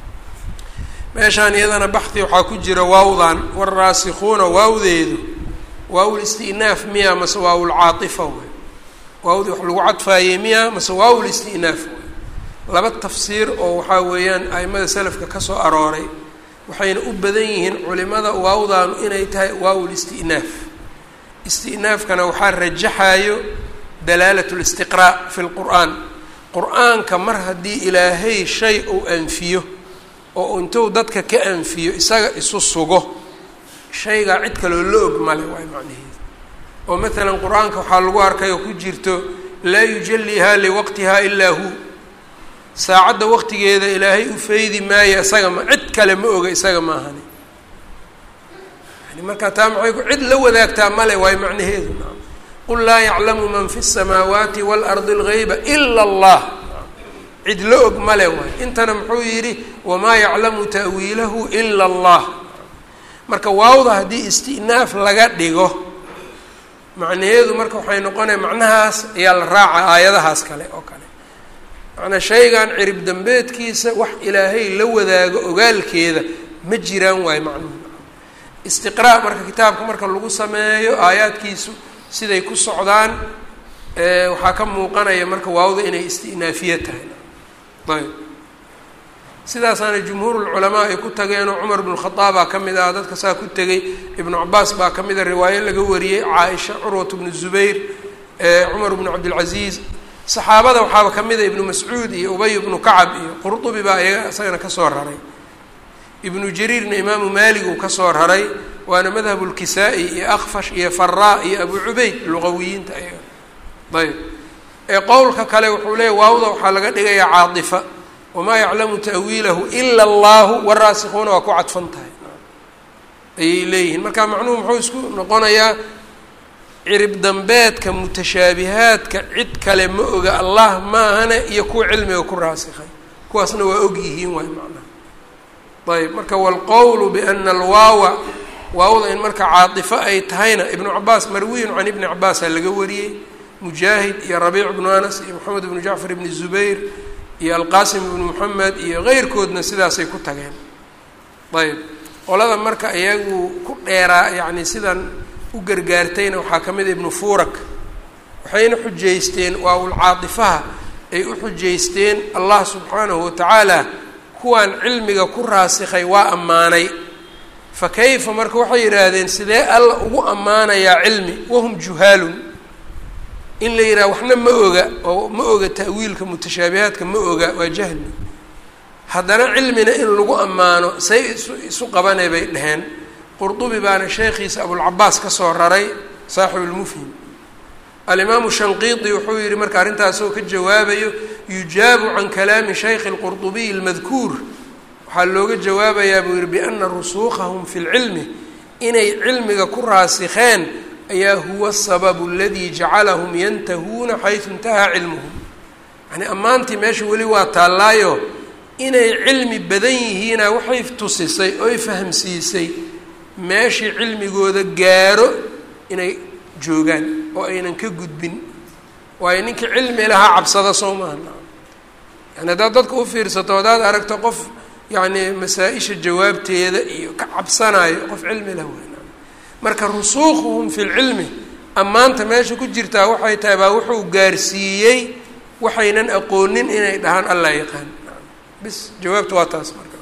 meeshaan iyadana baxdi waxaa ku jira waawdan waalraasikuuna waawdeedu waawl istinaaf miya mase waawul caaifa wey waawdii wax lagu cadfaayey miya mase waawul istinaaf wey laba tafsiir oo waxaa weeyaan aimada selafka ka soo arooray waxayna u badan yihiin culimada waawdaanu inay tahay waawul istinaaf istinaafkana waxaa rajaxayo dalaalat listiqraa fi lqur'aan qur-aanka mar haddii ilaahay shay uu anfiyo oo intuu dadka ka anfiyo isaga isu sugo shaygaa cid kaloo la og male waay macnaheedu oo maalan qur-aanka waxaa lagu arkay oo ku jirto laa yujalihaa liwaqtihaa ilaa hu saacadda waqtigeeda ilaahay u faydi maayo isaga ma cid kale ma oga isaga maahani yani markaa taa maxay ku cid la wadaagtaa male waay macnaheedu qul laa yaclamu man fi الsamaawaati wاlardi اlgayba ila اllah cid la og male waay intana muxuu yidhi wamaa yaclamu ta'wiilahu ila اllah marka waawda haddii istinaaf laga dhigo macnaheedu marka waxay noqonaya macnahaas ayaa la raaca aayadahaas kale oo kale macnaa shaygan cirib dambeedkiisa wax ilaahay la wadaago ogaalkeeda ma jiraan waayo macnuhu istiqraa marka kitaabka marka lagu sameeyo aayaadkiisu siday ku socdaan waxaa ka muuqanaya marka waawda inay istinaafiye tahay ayb sidaasaana jumhuurulculamaa ay ku tageenoo cumar bnu khadaabaa ka mid ah dadka saa ku tegey ibnu cabaas baa ka mid a riwaayo laga wariyey caaisha curwat bnu zubayr cumar bnu cabdilcaziiz saxaabada waxaaba ka mid a ibnu mascuud iyo ubay bnu kacab iyo qurdubi baa iyaga isagana kasoo raray ibnu jariirna imaamu maalig uu kasoo raray waana madhabu lkisaa-i iyo akfash iyo faraa iyo abu cubayd luqawiyiinta ayaga ayb ee qowlka kale wuxuu leeyahy waawda waxaa laga dhigayaa caadifa wamaa yaclamu ta'wiilahu ila allahu waraasikuuna waa ku cadfan tahay ayay leeyihiin marka macnuhu muxuu isku noqonayaa cirib dambeedka mutashaabihaadka cid kale ma oga allah maahane iyo kuwa cilmiga ku raasikay kuwaasna waa og yihiin waay macnaha ayb marka waalqowlu biana alwaawa waawda in marka caatifo ay tahayna ibnu cabaas marwiyun can ibni cabaasaa laga wariyey mujaahid iyo rabiic bnu anas iyo moxamed ibnu jacfar ibni zubayr iyo alqaasim ibnu moxamed iyo keyrkoodna sidaasay ku tageen ayb qolada marka iyagu ku dheeraa yacni sidan u gargaartayna waxaa ka mid a ibnu fuurak waxayna xujaysteen waawul caadifaha ay u xujaysteen allah subxaanahu watacaala kuwaan cilmiga ku raasikay waa ammaanay fa kayfa marka waxay yidhaahdeen sidee alla ugu ammaanayaa cilmi wahum juhaalun in la yidhaha waxna ma oga oo ma oga ta'wiilka mutashaabihaadka ma oga waa jahli haddana cilmina in lagu ammaano say isu isu qabanay bay dheheen qurdubi baana sheekhiisa abulcabaas ka soo raray saaxibu lmufhim alimaamu shanqiidi wuxuu yihi marka arrintaasoo ka jawaabayo yujaabu can kalaami shaykhi lqurdubiy almadkuur waxaa looga jawaabayaa buu yihi biana rusuukhahum fi lcilmi inay cilmiga ku raasikheen ayaa huwa asababu aladii jacalahum yantahuuna xaysu intahaa cilmuhum yani ammaantii meesha weli waa taallaayo inay cilmi badan yihiina waxay tusisay oy fahamsiisay meeshii cilmigooda gaaro inay joogaan oo aynan ka gudbin waayo ninkii cilmi lahaa cabsada soo maaha yani haddaad dadka u fiirsato haddaad aragto qof yacni masaa-isha jawaabteeda iyo ka cabsanayo qof cilmi lah weyn marka rusuuquhum fi lcilmi ammaanta meesha ku jirtaa waxay tahay baa wuxuu gaarsiiyey waxaynan aqoonin inay dhahaan allah yaqaan bis jawaabtu waa taas marka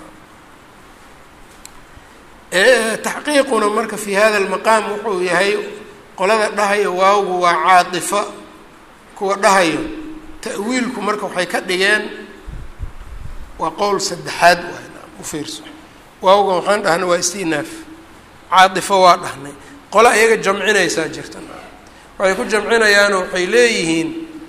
taxqiiquna marka fi hada lmaqaam wuxuu yahay qolada dhahayo waawgu waa caatifa kuwa dhahayo ta'wiilku marka waxay ka dhigeen waa qowl saddexaad waay u fiirso waawga waxaan dhahnay waa istinaaf caatifo waa dhahnay qole iyaga jamcinaysaa jirta waxay ku jamcinayaano waxay leeyihiin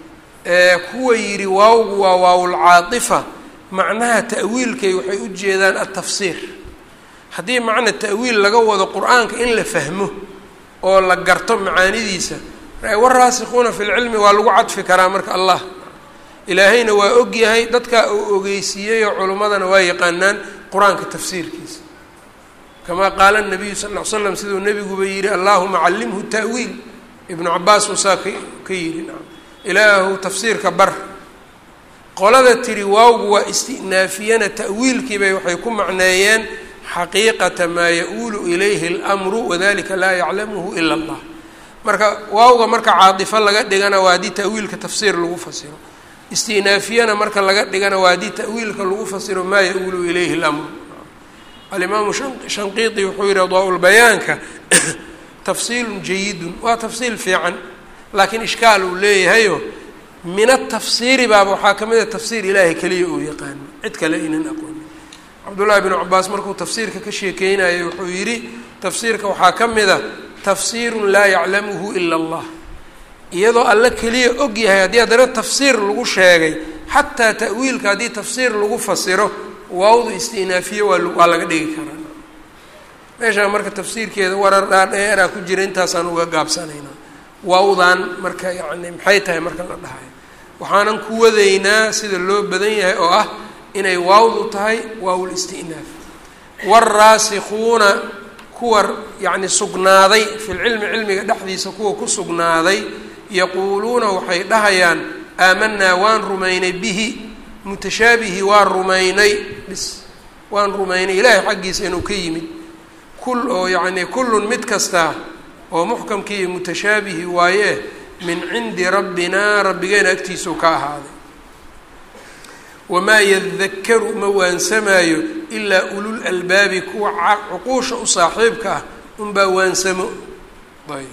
kuwa yidhi waawgu waa waawulcaatifa macnaha ta'wiilkay waxay u jeedaan altafsiir haddii macna ta'wiil laga wado qur-aanka in la fahmo oo la garto macaanidiisa waraasikuuna fi lcilmi waa lagu cadfi karaa marka allah ilaahayna waa og yahay dadkaa uu ogeysiiyey oo culimmadana waa yaqaanaan qur-aanka tafsiirkiisa kamaa qaala nabiyu sal ll ly slam siduu nebiguba yihi allahuma callimhu ta'wiil ibnu cabaas uusaa ka ka yidhi ilaahu tafsiirka bar qolada tiri waawgu waa istinaafiyana ta'wiilkiibay waxay ku macneeyeen xaqiiqata maa ya-uulu ilayhi اlmru wadalika laa yaclamuhu ila allah marka waawga marka caatifo laga dhigana waa haddii ta'wiilka tafsiir lagu fasiro istinaafiyana marka laga dhigana waa haddii ta'wiilka lagu fasiro maa ya-uulu ilayhi اlmru alimaamu shanqiidi wuxuu yihi adaa-ulbayaanka tafsiilun jayidun waa tafsiil fiican laakiin ishkaal uu leeyahayo min atafsiiri baaba waxaa ka mid a tafsiir ilaahay keliya uu yaqaano cid kale aynan aqoonin cabdullaahi bnu cabaas markuu tafsiirka ka sheekeynayay wuxuu yidhi tafsiirka waxaa ka mid a tafsiirun laa yaclamuhu ila allah iyadoo alle keliya og yahay haddii haddana tafsiir lagu sheegay xataa ta'wiilka haddii tafsiir lagu fasiro waawdu istinaafiye waa waa laga dhigi karaa meeshaa marka tafsiirkeeda warar dhaadheeraa ku jira intaasaan uga gaabsanaynaa waawdan marka yacni maxay tahay marka la dhahayo waxaanan ku wadaynaa sida loo badan yahay oo ah inay waawdu tahay waawul istinaaf waalraasikuuna kuwa yacni sugnaaday fi lcilmi cilmiga dhexdiisa kuwa ku sugnaaday yaquuluuna waxay dhahayaan aamanaa waan rumaynay bihi mutashaabihi waan rumaynay bis waan rumaynay ilaahay xaggiisa inuu ka yimid kul oo yacni kullun mid kastaa oo muxkamkii iyo mutashaabihi waaye min cindi rabbinaa rabbigeena agtiisuu ka ahaaday wamaa yadakaru ma waansamaayo ilaa ulul albaabi kuwa cuquusha u saaxiibka ah unbaa waansamo ayb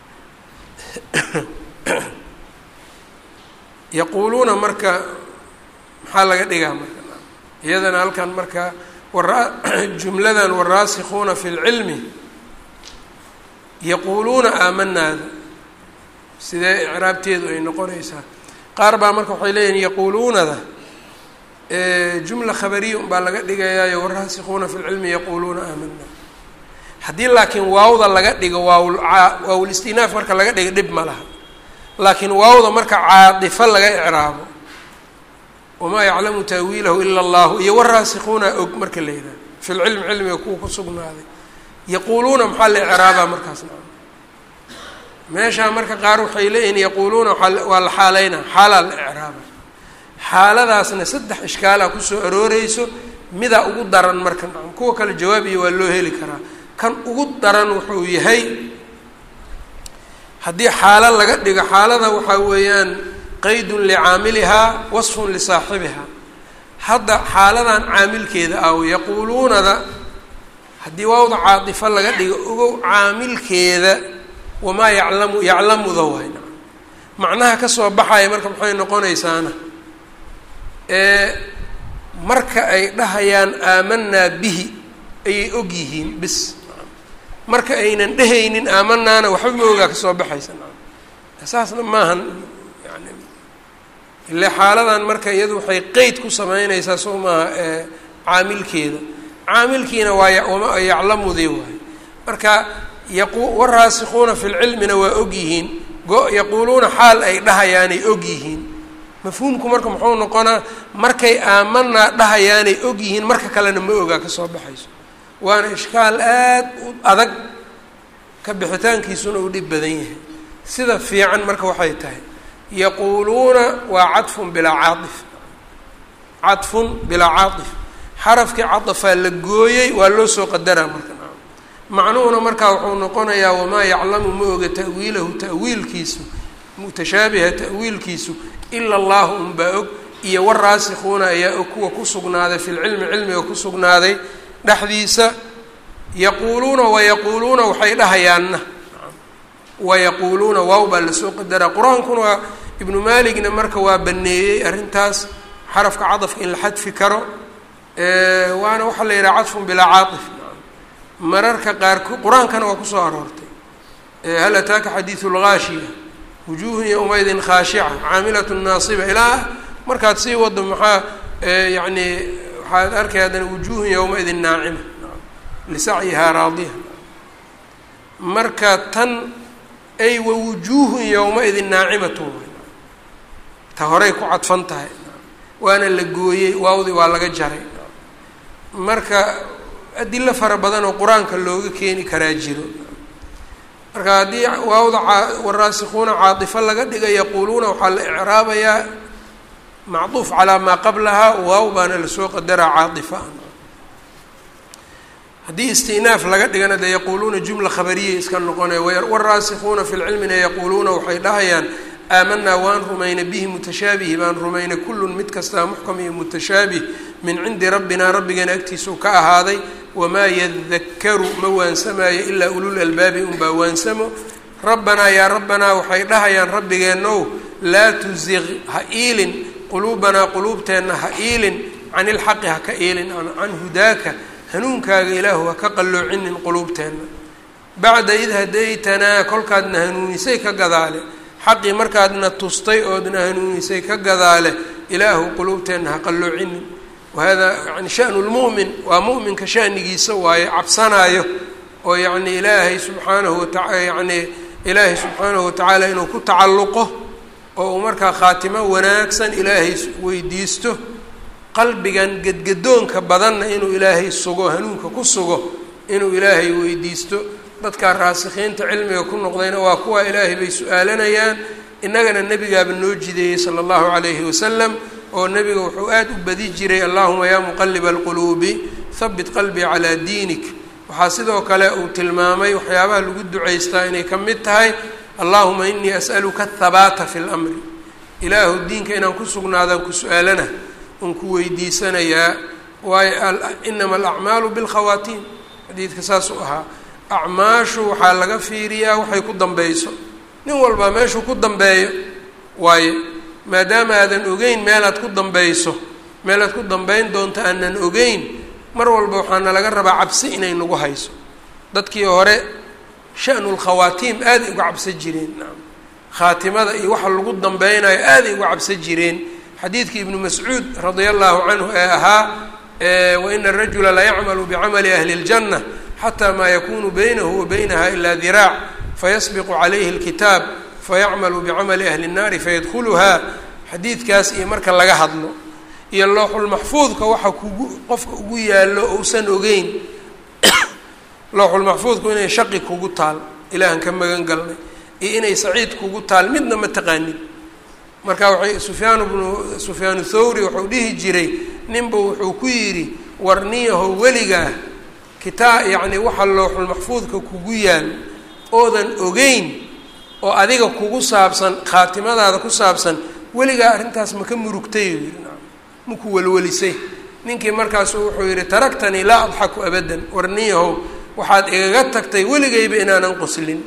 yaquuluuna marka maxaa laga dhigaa marka iyadana halkan marka wara jumladan waraasikuuna fi lcilmi yaquuluuna aamanaada sidee icraabteedu ay noqonaysaa qaar baa marka waxay leeyihin yaquuluunada jumla khabariya unbaa laga dhigayaayo waraasikuuna fi lcilmi yaquuluuna aamanaa haddii laakiin waawda laga dhigo waawul waawul istinaaf marka laga dhigo dhib ma laha laakiin waawda marka caadifo laga icraabo wamaa yaclamu taawiilahu ila allahu iyo waraasikuuna og marka la yidhaha fi lcilmi cilmiga kuwa ku sugnaaday yaquuluuna maxaa la icraabaa markaas meeshaa marka qaar waxay leeyihin yaquuluuna waa la xaaleynaa xaalaa la icraaba xaaladaasna saddex ishkaalaa kusoo arooreyso midaa ugu daran marka nacam kuwa kale jawaab iyo waa loo heli karaa kan ugu daran wuxuu yahay haddii xaalo laga dhigo xaalada waxaa weeyaan qaydun licaamilihaa wasfun lisaaxibihaa hadda xaaladan caamilkeeda ah yaquuluunada haddii waawda caadifo laga dhigo ogow caamilkeeda wamaa yaclamu yaclamuda waay macnaha kasoo baxaya marka maxay noqonaysaana marka ay dhahayaan aamanaa bihi ayay og yihiin bis marka aynan dhehaynin aamanaana waxba ma ogaa kasoo baxaysa saasna maahan yani ile xaaladan marka iyadu waxay qeyd ku sameynaysaa soo maaha caamilkeeda caamilkiina waa wama yaclamudii waay marka yaqu waraasikuuna fi lcilmina waa og yihiin yaquuluuna xaal ay dhahayaanay og yihiin mafhuumku marka muxuu noqonaa markay aamanaa dhahayaanay og yihiin marka kalena ma ogaa kasoo baxayso waana ishkaal aad u adag ka bixitaankiisuna uu dhib badan yahay sida fiican marka waxay tahay yaquuluuna waa cadfun bilaa caaif cadfun bilaa caaif xarafkii cadafaa la gooyey waa loo soo qadaraa marka macnuhuna markaa wuxuu noqonayaa wamaa yaclamu ma oga ta'wiilahu ta'wiilkiisu mutashaabiha ta'wiilkiisu ila allahu unbaa og iyo waraasikuuna ayaa og kuwa ku sugnaaday fi lcilmi cilmiga ku sugnaaday dhexdiisa yaquuluuna wayaquuluuna waxay dhahayaanna wayaquuluuna waaw baa lasoo qadaraa qur-aankuna waa ibnu maaligna marka waa baneeyey arrintaas xarafka cadafka in la xadfi karo waana waxaa la yidhaha cadfun bilaa caaif mararka qaarko qur-aankana waa kusoo aroortay hal ataaka xadiidu lgaashiya wujuuhun yowmaydin khaashica caamilatun naasiba ilaa markaad sii wado maxaa yani waxaad arkay haddana wujuuhun yowmaidin naacima lisacyihaa raadiya marka tan ay wa wujuuhun yowmaidin naacimatun ta horay ku cadfan tahay waana la gooyey waawdii waa laga jaray marka adilo fara badan oo qur-aanka looga keeni karaa jiro marka haddii waawda waraasikuuna caatifo laga dhiga yaquuluuna waxaa la icraabayaa macduuf calaa maa qablahaa waaw baana lasoo qadaraa caaifa haddii istinaaf laga dhigana dee yaquuluuna jumla khabariyay iska noqonaya waraasikuuna fi lcilmina yaquuluuna waxay dhahayaan aamanaa waan rumaynay bihi mutashaabihi baan rumaynay kullun mid kastaa muxkam iyo mutashaabih min cindi rabbinaa rabbigeena agtiisuu ka ahaaday wamaa yadakaru ma waansamayo ilaa ulul albaabi unbaa waansamo rabbanaa yaa rabbanaa waxay dhahayaan rabbigeenow laa tuziq ha iilin quluubanaa quluubteenna ha iilin can ilxaqi ha ka iilin can hudaaka hanuunkaaga ilaahu ha ka qalloocinin quluubteenna bacda id hadaytanaa kolkaadna hanuunisay ka gadaale xaqii markaadna tustay oodna hanuunisay ka gadaale ilaahu quluubteenna ha qalloocinin wahada yani shanu lmu'min waa mu'minka shanigiisa waaye cabsanaayo oo yacni ilaahay subxaanahu wataa yacni ilaahay subxaanahu watacaala inuu ku tacalluqo oo uu markaa khaatimo wanaagsan ilaahay weydiisto qalbigan gedgadoonka badanna inuu ilaahay sugo hanuunka ku sugo inuu ilaahay weydiisto dadkaa raasikiinta cilmiga ku noqdayna waa kuwa ilaahay bay su-aalanayaan innagana nebigaaba noo jideeyey sala allahu calayhi wasalam oo nebiga wuxuu aad u badi jiray allahuma yaa muqaliba alquluubi habit qalbii calaa diinik waxaa sidoo kale uu tilmaamay waxyaabaha lagu ducaystaa inay ka mid tahay allahuma inii as'aluka athabaata fi lamri ilaahu diinka inaan ku sugnaadaan ku su-aalana un ku weydiisanayaa waayo inama alacmaalu bilkhawaatiim xadiidka saasuu ahaa acmaashu waxaa laga fiiriyaa waxay ku dambeyso nin walbaa meeshuu ku dambeeyo waayo maadaama aadan ogeyn meelaad ku dambeyso meelaad ku dambeyn doonto aanan ogeyn mar walba waxaana laga rabaa cabsi inay nagu hayso dadkii hore shanu lkhawaatiim aaday uga cabsan jireen naam khaatimada iyo waxa lagu dambeynayo aaday uga cabsan jireen xadiidkii ibnu mascuud radia allahu canhu ee ahaa waina arajula la yacmalu bicamali ahli اljanna xataa maa yakunu baynahu wa baynaha ila diraac fayasbiqu calayhi اlkitaab fayacmalu bicamali ahli الnaari fayadkhuluhaa xadiidkaas iyo marka laga hadlo iyo looxulmaxfuudka waxa kugu qofka ugu yaallo ousan ogeyn looxulmaxfuudku inay shaqi kugu taal ilaahan ka magan galnay iyo inay saciid kugu taal midna ma taqaanin marka waxay sufyaan bnu sufyaanu thawri wuxuu dhihi jiray ninba wuxuu ku yidhi warniyaho weligaa kitaa yacni waxa looxulmaxfuudka kugu yaal oodan ogeyn oo adiga kugu saabsan khaatimadaada ku saabsan weligaa arrintaas ma ka murugtay yidhi maku welwelisay ninkii markaasu wuxuu yidhi taraktanii laa adxaku abadan warniyahow waxaad igaga tagtay weligayba inaanan qoslin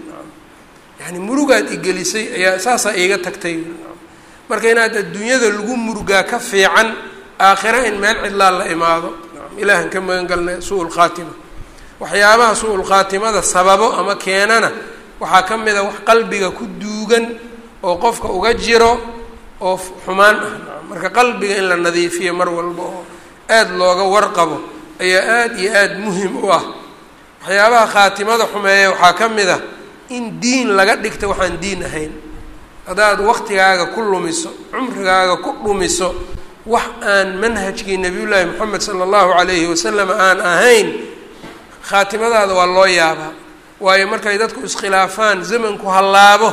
yani murugaad igelisay ayaa saasaa iiga tagtay marka inaad adduunyada lagu murugaa ka fiican aakhira in meel cidlaa la imaado ilaahan ka magan galnay suu lkhaatima waxyaabaha suu lkhaatimada sababo ama keenana waxaa ka mid a wax qalbiga ku duugan oo qofka uga jiro oo xumaan ah marka qalbiga in la nadiifiyo mar walba oo aada looga warqabo ayaa aada iyo aada muhim u ah waxyaabaha khaatimada xumeeya waxaa ka mid ah in diin laga dhigta waxaan diin ahayn haddaad waqtigaaga ku lumiso cumrigaaga ku dhumiso wax aan manhajkii nabiyullaahi moxamed sala allahu calayhi wasalam aan ahayn khaatimadaada waa loo yaabaa waayo markay dadku iskhilaafaan zamanku hallaabo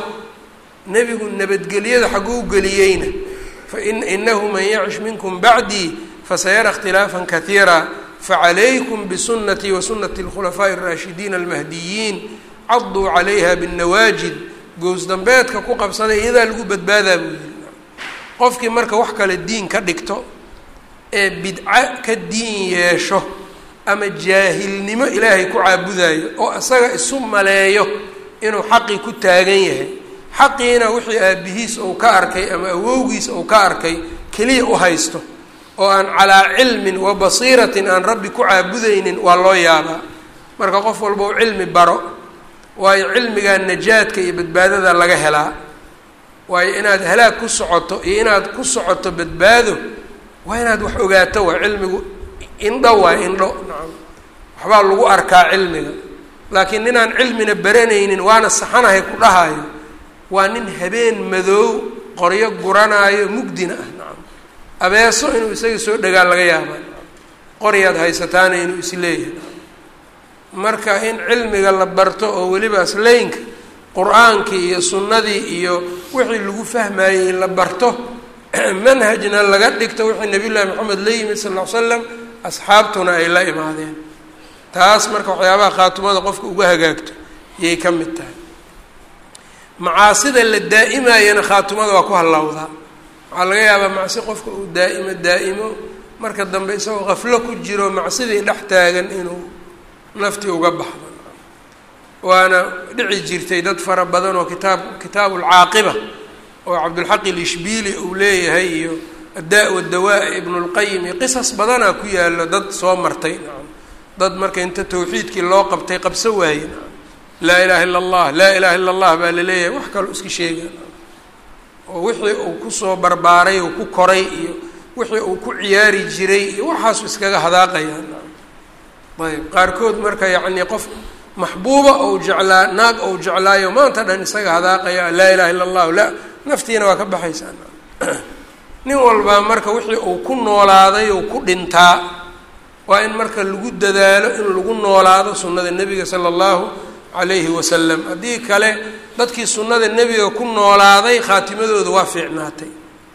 nebigu nabadgelyada xagguu geliyeyna fa in inahu man yacish minkum bacdii fasayara ikhtilaafan kaiira facalaykum bisunatii wa sunati alkhulafaaءi اraashidiin almahdiyiin caduu calayha bاnnawaajid gows dambeedka ku qabsaday iyadaa lagu badbaadaa buu yihi qofkii marka wax kale diin ka dhigto ee bidco ka diin yeesho ama jaahilnimo ilaahay ku caabudayo oo isaga isu maleeyo inuu xaqii ku taagan yahay xaqiina wixii aabihiis uu ka arkay ama awowgiis uu ka arkay keliya u haysto oo aan calaa cilmin wa basiiratin aan rabbi ku caabudaynin waa loo yaabaa marka qof walba u cilmi baro waayo cilmigaa najaadka iyo badbaadada laga helaa waayo inaad halaag ku socoto iyo inaad ku socoto badbaado waa inaad wax ogaato waa cilmigu indho waa indho nacam waxbaa lagu arkaa cilmiga laakiin ninaan cilmina baranaynin waana saxanahay ku dhahayo waa nin habeen madoow qoryo guranaayo mugdina ah nacam abeeso inuu isaga soo dhagaa laga yaaba qoryaad haysataana inuu isleeyahay marka in cilmiga la barto oo weliba asleynka qur-aankii iyo sunnadii iyo wixii lagu fahmayey in la barto manhajna laga dhigto wixii nabiy llahi maxamed la yimid sal ll ly slam asxaabtuna ay la imaadeen taas marka waxyaabaha khaatumada qofka uga hagaagto yay ka mid tahay macaasida la daa'imayana khaatumada waa ku hallawdaa waxaa laga yaabaa macsi qofka uu daa'imo daa'imo marka dambe isagoo qaflo ku jiro macsidii dhex taagan inuu naftii uga baxdo waana dhici jirtay dad fara badan oo kitaab kitaabu lcaaqiba oo cabdulxaq ilishbiili uu leeyahay iyo addaa wadawaa ibnu lqayim iyo qisas badanaa ku yaalo dad soo martay nacam dad marka inta tawxiidkii loo qabtay qabso waaye nacam laa ilaha illa allah laa ilaha illa allah baa la leeyahay wax kaloo iska sheega oo wixii uu kusoo barbaaray uu ku koray iyo wixii uu ku ciyaari jiray iyo waxaasu iskaga hadaaqaya ayb qaarkood marka yacni qof maxbuuba ou jeclaa naag ou jeclaayo maanta dhan isaga hadaaqaya laa ilaha illa allahu la naftiina waa ka baxaysaa nin walbaa marka wixii uu ku noolaaday ou ku dhintaa waa in marka lagu dadaalo in lagu noolaado sunnada nebiga sala allahu calayhi wasalam haddii kale dadkii sunnada nebiga ku noolaaday khaatimadooda waa fiicnaatay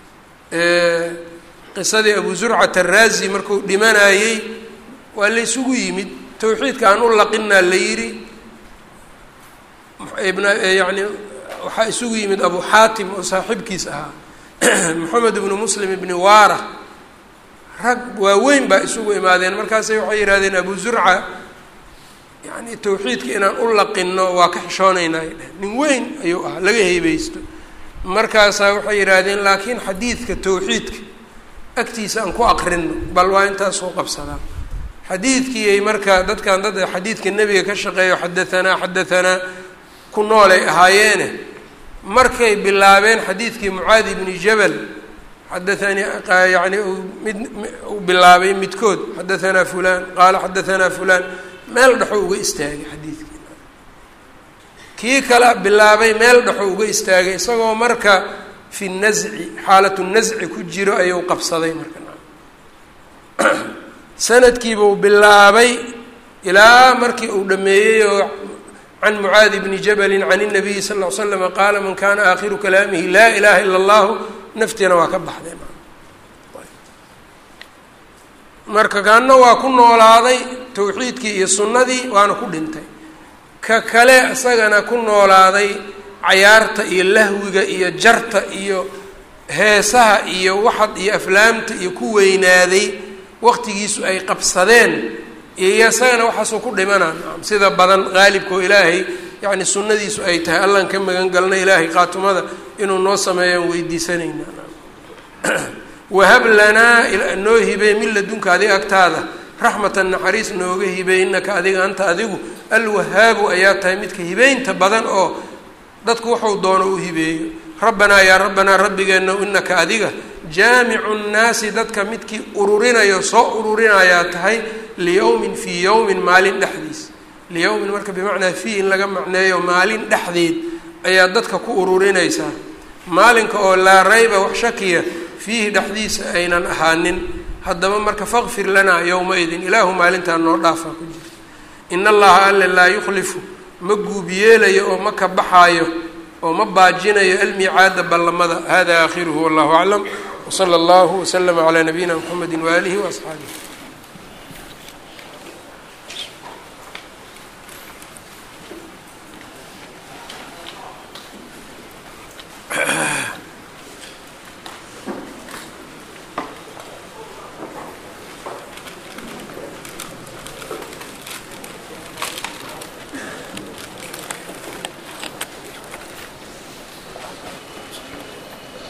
qisadii abu zurcat araazi markuu dhimanayey waa la ysugu yimid tawxiidka aan u laqinaa la yidhi yani waxaa isugu yimid abu xaatim oo saaxiibkiis ahaa moxamed ibnu muslim ibni waara rag waaweyn baa isugu imaadeen markaasay waxay yidhahdeen abu zurca yani tawxiidka inaan u laqino waa ka xishoonaynaa ay dheh nin weyn ayuu ahaa laga heybeysto markaasaa waxay yidhaahdeen laakiin xadiidka tawxiidka agtiisa aan ku aqrino bal waa intaas soo qabsadaa xadiidkiiay marka dadkan dad xadiidka nebiga ka shaqeeyo xadahanaa xadahanaa ku noolay ahaayeene markay bilaabeen xadiidkii mucaadi ibni jabal xadaanii yani mid uu bilaabay midkood xadahanaa fulan qaala xadahanaa fulan meel dhexo uga istaagay xadiidkii kii kale bilaabay meel dhexo uga istaagay isagoo marka fi nasci xaalatu nasci ku jiro ayuu qabsaday marka sanadkiibuu bilaabay ilaa markii uu dhameeyey oo can mucaadi bni jabalin can الnabiyi sal ll ly slama qaala man kana aakhiru kalaamihi laa ilaha ila اllahu naftiina waa ka baxday marka kaana waa ku noolaaday tawxiidkii iyo sunnadii waana ku dhintay ka kale isagana ku noolaaday cayaarta iyo lahwiga iyo jarta iyo heesaha iyo waxad iyo aflaamta iyo ku weynaaday waqtigiisu ay qabsadeen iyo isagana waxaasuu ku dhimanaa sida badan qaalibkao ilaahay yacni sunnadiisu ay tahay allaan ka magan galna ilaahay qaatumada inuu noo sameeyaan weydiisanaynaa wahab lanaa noo hibey min ladunka adiga agtaada raxmatan naxariis nooga hibey innaka adiga anta adigu alwahaabu ayaa tahay midka hibeynta badan oo dadku wuxuu doono u hibeeyo rabbanaa yaa rabbanaa rabbigeenna inaka adiga jaamicu nnaasi dadka midkii ururinayo soo ururinayaa tahay liyowmin fii yowmin maalin dhexdiis liyowmin marka bimacnaa fii in laga macneeyo maalin dhexdeed ayaa dadka ku ururinaysaa maalinka oo laa rayba wax shakiya fiihi dhexdiisa aynan ahaanin haddaba marka faqfir lanaa yowma-idin ilaahu maalintaa noo dhaafaa ku jirta in allaha alle laa yukhlifu ma guubiyeelayo oo ma ka baxaayo oo ma baajinayo almiicaada ballamada hada aakhiruhu wallahu aclam wsala allahu waslama calaa nabiyina mxamedi waaalihi waasxaabihi